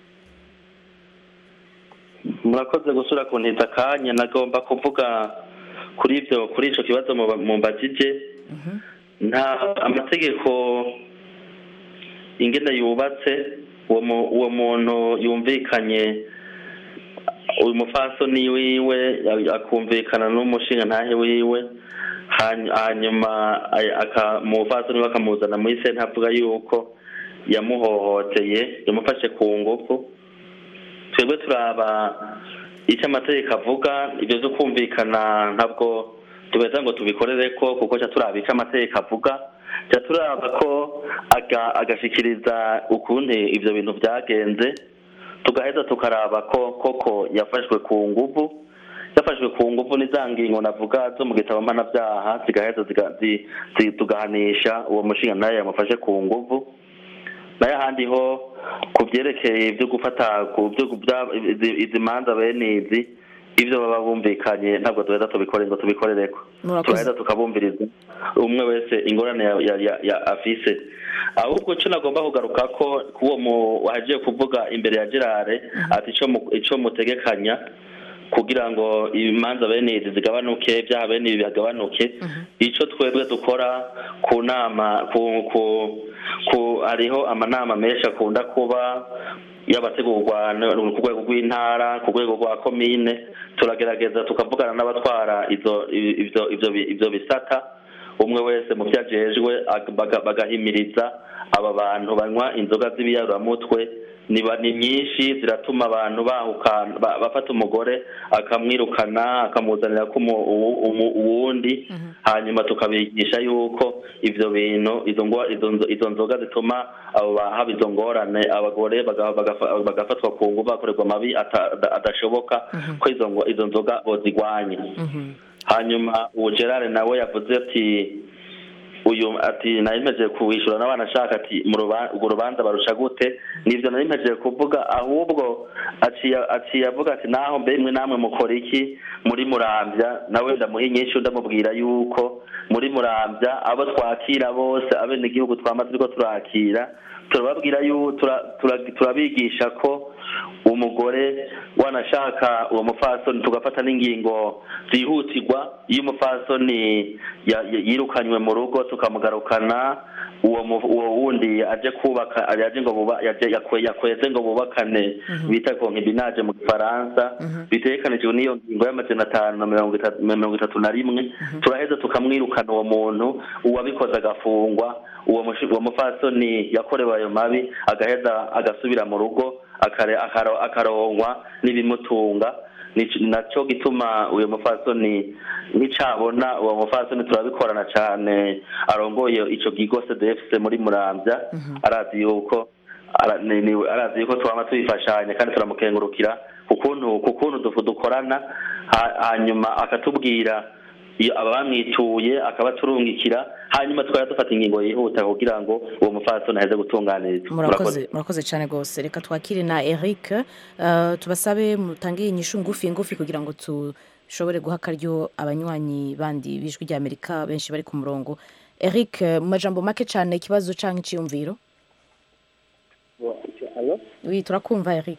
murakoze gusura ku ntiza akanya nagomba kuvuga kuri ibyo kuri icyo kibazo muba- mumbajije nta amategeko ingene yubatse uwo mu- uwo muntu yumvikanye uyu mufasoni wiwe akumvikana n'umushinga ntahe wiwe hany- hanyuma ay- aka- umufasoni we akamuzana muri senta avuga yuko yamuhohoteye yamufashe ku ngufu twebwe turaba icyo amategeko avuga ibyo byo kumvikana ntabwo tubeza ngo tubikorere ko kuko cya turaba icyo amategeko avuga cya turaba ko aga- agashikiriza ukuntu ibyo bintu byagenze tugaheza tukaraba ko koko yafashwe ku nguvu yafashwe ku nguvu ni za ngingo navuga zo mu gitabo mpanabyaha zigaheza ziga- zi- zi- tugahanisha uwo mushinga nayo yamufashe ku nguvu nayo ahandi ho ku byerekeye ibyo gufata ku byo bya- izi- izi manza bene izi ibyo baba bumvikanye ntabwo duheza tubikore ngo tubikorereko Murakoze. turaheza tukabumviriza umwe wese ingorane ya, ya, ya, ya afise ahubwo cyo nagomba kugaruka ko kuwo mu wagiye kuvuga imbere ya Gerard ati ico mu- ico mutegekanya kugira ngo imanza bene izi zigabanuke ibyaha bene ibi bagabanuke icyo twebwe dukora ku nama ku ku ku hariho amanama menshi akunda kuba y'abategurwa n- ku rwego rw'intara ku rwego rwa komine turagerageza tukavugana n'abatwara izo ibyo ibyo ibyo bisata umwe wese mu byo ajejwe ag- baga- bagahimiriza aba bantu banywa inzoga z'ibiyaruramutwe ni ba- ni nyinshi ziratuma abantu bahukana ba- bafata umugore akamwirukana akamuzanira ko umu- uwu- umu- uwundi hanyuma tukabigisha yuko ivyo bintu izo ngo- izo nzo- izo nzoga zituma abo ba- haba izo ngorane abagore baga- bagafa- bagafatwa ku nguvu bakorerwa amabi ata- ada- adashoboka ko izo ngo- izo nzoga bozigwanya hanyuma uwo gerard nawe yavuze ati uyu ati nari mpejeje kuwishyura n'abana ashaka ati mu ruba- urwo rubanza barusha gute nibyo nari mpejeje kuvuga ahubwo aciye aciye avuga ati naho mbe mwe namwe mukora iki muri murambya nawe ndamuha inyinshi ndamubwira yuko muri murambya abo twakira bose abenegihugu twama turiko turakira turababwira yu tura- tura- turabigisha ko umugore wanashaka uwo mufasoni tugafata n'ingingo zihutirwa iyo umufasoni ya- ya- yirukanywe mu rugo tukamugarukana uwo mu- uwo wundi aje kubaka aje ngo buba yaje yakwe- yakweze ngo bubakane bita concubinage mu gifaransa bitegekanijwe n'iyo ngingo y'amajana atanu na mirongo itatu na mirongo itatu na rimwe turaheza tukamwirukana uwo muntu uwabikoze agafungwa uwo mushi- uwo mufasoni yakorewe ayo mabi agaheza agasubira mu rugo akare- akaro- akarongwa n'ibimutunga Nico- naco gituma uyu mufasoni nicabona uwo mufasoni turabikorana cane arongoye ico kigo cdfc muri muramvya arazi yuko ara- ni- ni- arazi yuko twama tubifashanya kandi turamukengurukira kukuntu kukuntu dufu dukorana ha- hanyuma akatubwira iyo abamwituye akabaturungikira hanyuma tukaba dufata ingingo yihuta kugira ngo uwo mufasoni aheze gutunganirizwa murakoze murakoze cyane rwose reka twakire na eric eh, tubasabe mutange inyishu ngufi ngufi kugira ngo dushobore guha akaryo abanywanyi bandi b'ijwi rya amerika benshi bari ku murongo eric eh, mu majambo make cyane ikibazo cyangwa icyiyumviro alo wi turakumva eric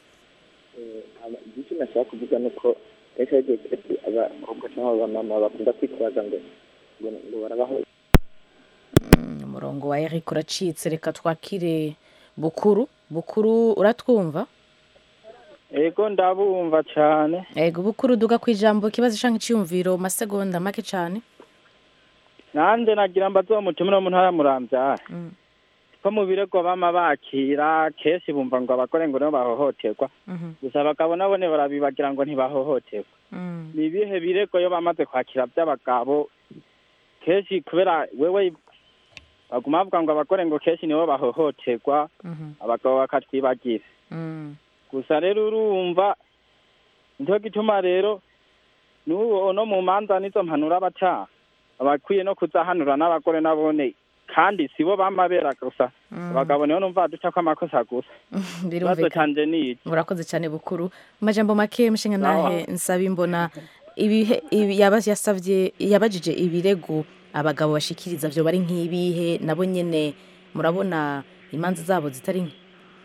icyo nashaka kuvuga ni uko kenshi hari igihe kenshi abakobwa cyangwa abamama bakunda kwitwaza ngo ngo ngo barabaho umurongo wa eric uracitse reka twakire bukuru bukuru uratwumva ego ndabumva cyane ego bukuru duga ku ijambo ikibazo cyangwa icyiyumviro mu masegonda make cyane nanjye nagira mbaze uwo mutumire wo mu ntara ya murambyara ko mu birego bama bakira kenshi bumva ngo abagore ngo nibo bahohoterwa gusa abagabo nabo ne barabibagira ngo ntibahohoterwa ni ibihe birego iyo bamaze kwakira by'abagabo kenshi kubera wewe baguma bavuga ngo abagore ngo kenshi nibo bahohoterwa abagabo bakatwibagira gusa rero urumva nicyo gituma rero n'uwo no mu manza nizo mpanura abacaha abakwiye no kuzahanura n'abagore nabone kandi sibo bamabera gusa abagabo niho numva duca ko amakosa gusa ikibazo birumvikana canje ni iki murakoze cyane bukuru mu majambo make mushinga nahe nsaba imbona ibihe ibi- yaba yasavye yabajije ibirego abagabo bashikiriza vyo bari nk'ibihe nabo nyene murabona imanza zabo zitari nke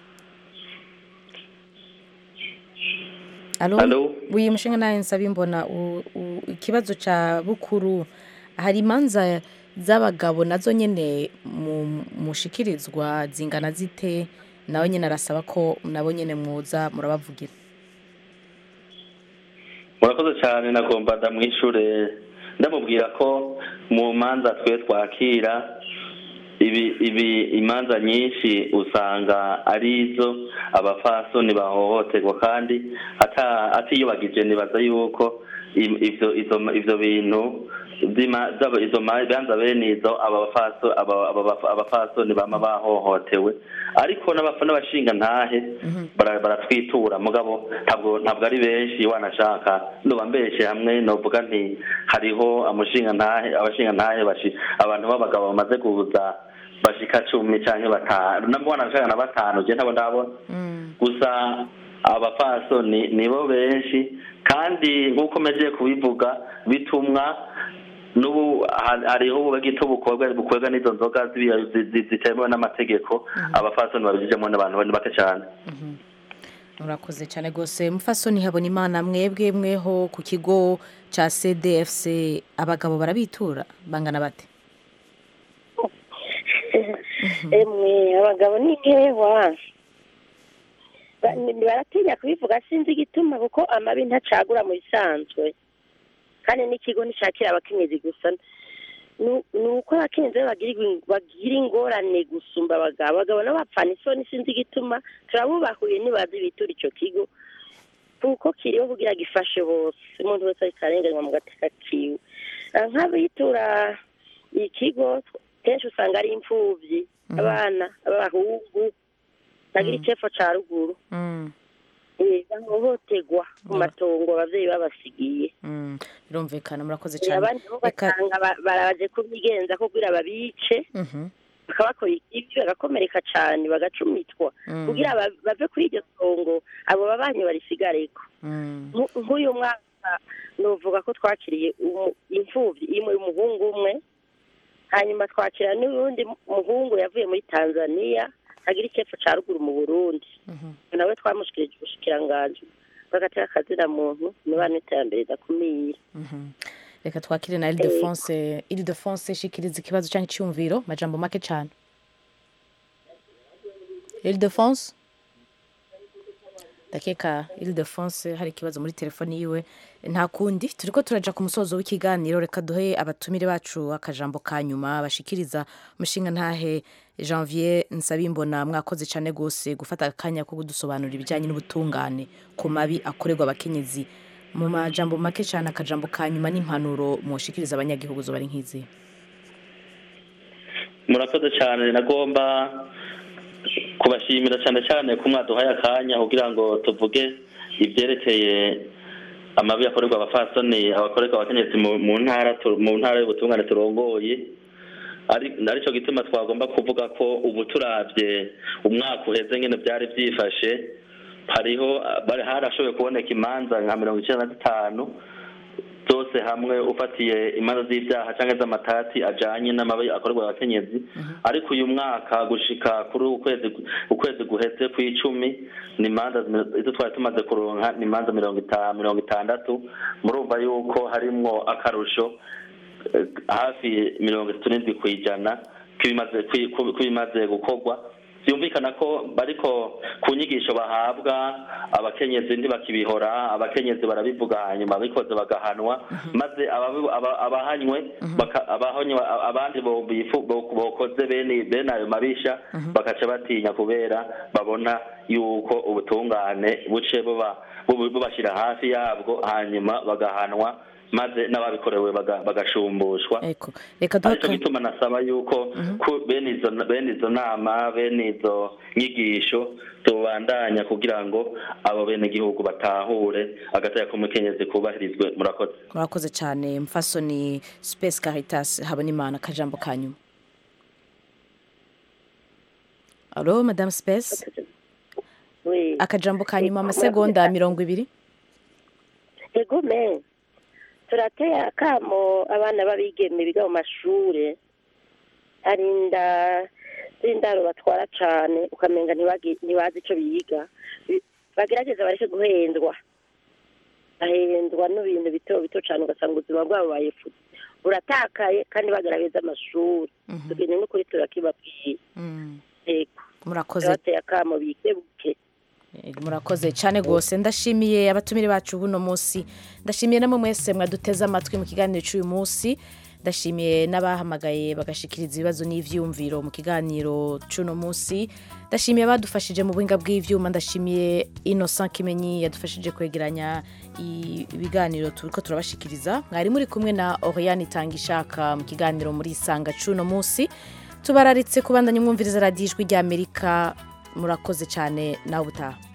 alo Alo? wiye mushinga nahe nsaba imbona u- u- ikibazo ca bukuru hari imanza z'abagabo nazo nyene mu- mushikirizwa zingana zite nawe nyene arasaba ko nabo nyene mwoza murabavugira murakoze cyane nagomba ndamwishure ndamubwira ko mu manza twe twakira ibi ibi imanza nyinshi usanga ari izo abafasoni bahohoterwa kandi ata atiyubagije nibaza yuko im- ivyo izo ivyo bintu vy'ima- z'aba- izo manza bene izo abafaso aba- aba- abafasoni bama bahohotewe ariko n'abafa n'abashinga ntahe bara- baratwitura mugabo ntabwo ntabwo ari benshi wanashaka ndoba mbeshe hamwe novuga nti hariho amushinga ntahe abashinga ntahe bashi abantu b'abagabo bamaze kuza bashika cumi canke batanu nabwo wanashaka na batanu je ntabo ndabona gusa abapfasoni nibo benshi kandi nk'uko mejeje kubivuga bitumwa n'ubu ha- hariho ubugito bukorwa bukorwa n'izo nzoga zibi- zi- zi- zitemewe n'amategeko abapfasoni babijijemo n'abantu ni bake cyane murakoze cyane rwose mufasoni habona imana mwebwe mweho ku kigo cya cdfc abagabo barabitura bangana bate emwe abagabo ni nkewa Ba- ni- baratinya kubivuga sinzi igituma kuko amabi ntacagura mu bisanzwe kandi n'ikigo nticyakira abakenyezi gusa Nu- ni uko abakenyezi bo bagira ing- bagira ingorane gusumba abagabo abagabo nabo bapfana isoni sinzi igituma turabubahuye nibazi bitura ico kigo kuko kiriho kugira gifashe bose umuntu wese ariko arenganywa mu gateka kiwe Ah, nk'abitura ikigo kenshi usanga ari imfuvyi abana b'abahungu bagira icepfo ca ruguru Eh, bahohoterwa ku matongo abavyeyi babasigiye Mm, birumvikana murakoze Eh, cyane abandi bo basanga ba- baraje kubigenza ko kugira babice Mhm. bakabakora ikibi bagakomereka cane bagacumitwa Mm. kugira ba- bave kuri iryo tongo abo babanyi barisigareko Mm. Nku- nk'uyu mwaka novuga ko twakiriye umu- imfuvyi imwe y'umuhungu umwe hanyuma twakira n'uwundi muhungu yavuye muri tanzania agira icepfo ca ruguru mu burundi nawe twamushikirije ubushikiranganji bagatera akazina muntu niba n'iterambere ridakumira Mhm. reka twakire na ilidefonse ilidefonse shikiriza ikibazo cyangwa icyumviro majambo make cyane ilidefonse ndakeka ilidefonse hari ikibazo muri telefoni yiwe nta kundi turi ko turaja ku musozo w'ikiganiro reka duhe abatumire bacu akajambo ka nyuma bashikiriza umushinga ntahe janvier nsabimbona mwakoze cyane rwose gufata akanya ko kudusobanurira ibijyanye n'ubutungane ku mabi akorerwa abakenyezi mu majambo make cyane akajambo ka nyuma n'impanuro mushikiriza abanyagihugu zo bari nk'izi murakoze cyane nagomba kubashimira cyane cyane ko mwaduhaye akanya kugira ngo tuvuge ibyerekeye amabi akorerwa abafasoni abakorerwa abakenyezi mu mu ntara tu- mu ntara y'ubutungane turongoye ari aricyo gituma twagomba kuvuga ko ubu turabye umwaka uheze nyine byari byifashe hariho bari harashoboye kuboneka imanza nka mirongo icyenda na zitanu zose hamwe ufatiye imanza z'ibyaha cyangwa z'amatati ajanye n'amabi akorerwa abakenyezi ariko uyu mwaka gushika kuri ukwezi ukwezi guheze ku icumi ni imanza zime- izo twari tumaze kuronka ni imanza mirongo itanu mirongo itandatu murumva yuko harimwo akarusho eh, hafi mirongo itatu n'indwi ku ijana k'ibimaze kwi- ku- k'ibimaze gukorwa byumvikana ko bariko ku nyigisho bahabwa abakenyezi ntibakibihora abakenyezi barabivuga hanyuma abikoze bagahanwa maze ababi- aba- abahanywe baka- abahanywe abandi bo- bifu- bo- bokoze bene bene ayo mabisha bakaca batinya kubera babona yuko ubutungane buce buba bubu- bubashyira hafi yabwo hanyuma bagahanwa maze n'ababikorewe baga- bagashumbushwa reka duhe aricyo gituma nasaba yuko ku- bene izo bene izo nama bene izo nyigisho tubandanya kugira ngo abo bene gihugu batahure agateka k'umukenyezi kubahirizwe murakoze murakoze cyane mfasoni space caritas habona imana akajambo ka nyuma alo madame space akajambo ka nyuma amasegonda mirongo ibiri ego me turateye akamo abana b'abigeme biga mu mashure arinda z'indaro batwara cane ukamenga ntibagi- ntibazi ico biga Bi- bagerageza bareke guhendwa bahendwa n'ibintu bito bito cane ugasanga ubuzima bwabo bayefu buratakaye kandi bagaragaza amashuri tugende n'ukuri turakibabwiye ego murakoze turateye akamo bikebuke murakoze cyane rwose ndashimiye abatumire bacu buno munsi ndashimiye namwe mwese mwaduteze amatwi mu kiganiro cy'uyu munsi ndashimiye n'abahamagaye bagashikiriza ibibazo n'ivyumviro mu kiganiro c'uno munsi ndashimiye abadufashije mu buhinga bw'ivyuma ndashimiye Innocent Kimenyi yadufashije kwegeranya ibiganiro turiko turabashikiriza mwari muri kumwe na Oriane Tangishaka mu kiganiro muri Sanga c'uno munsi tubararitse kubandanya umwumviriza radiyo ijwi ry'Amerika murakoze cyane nawe utaha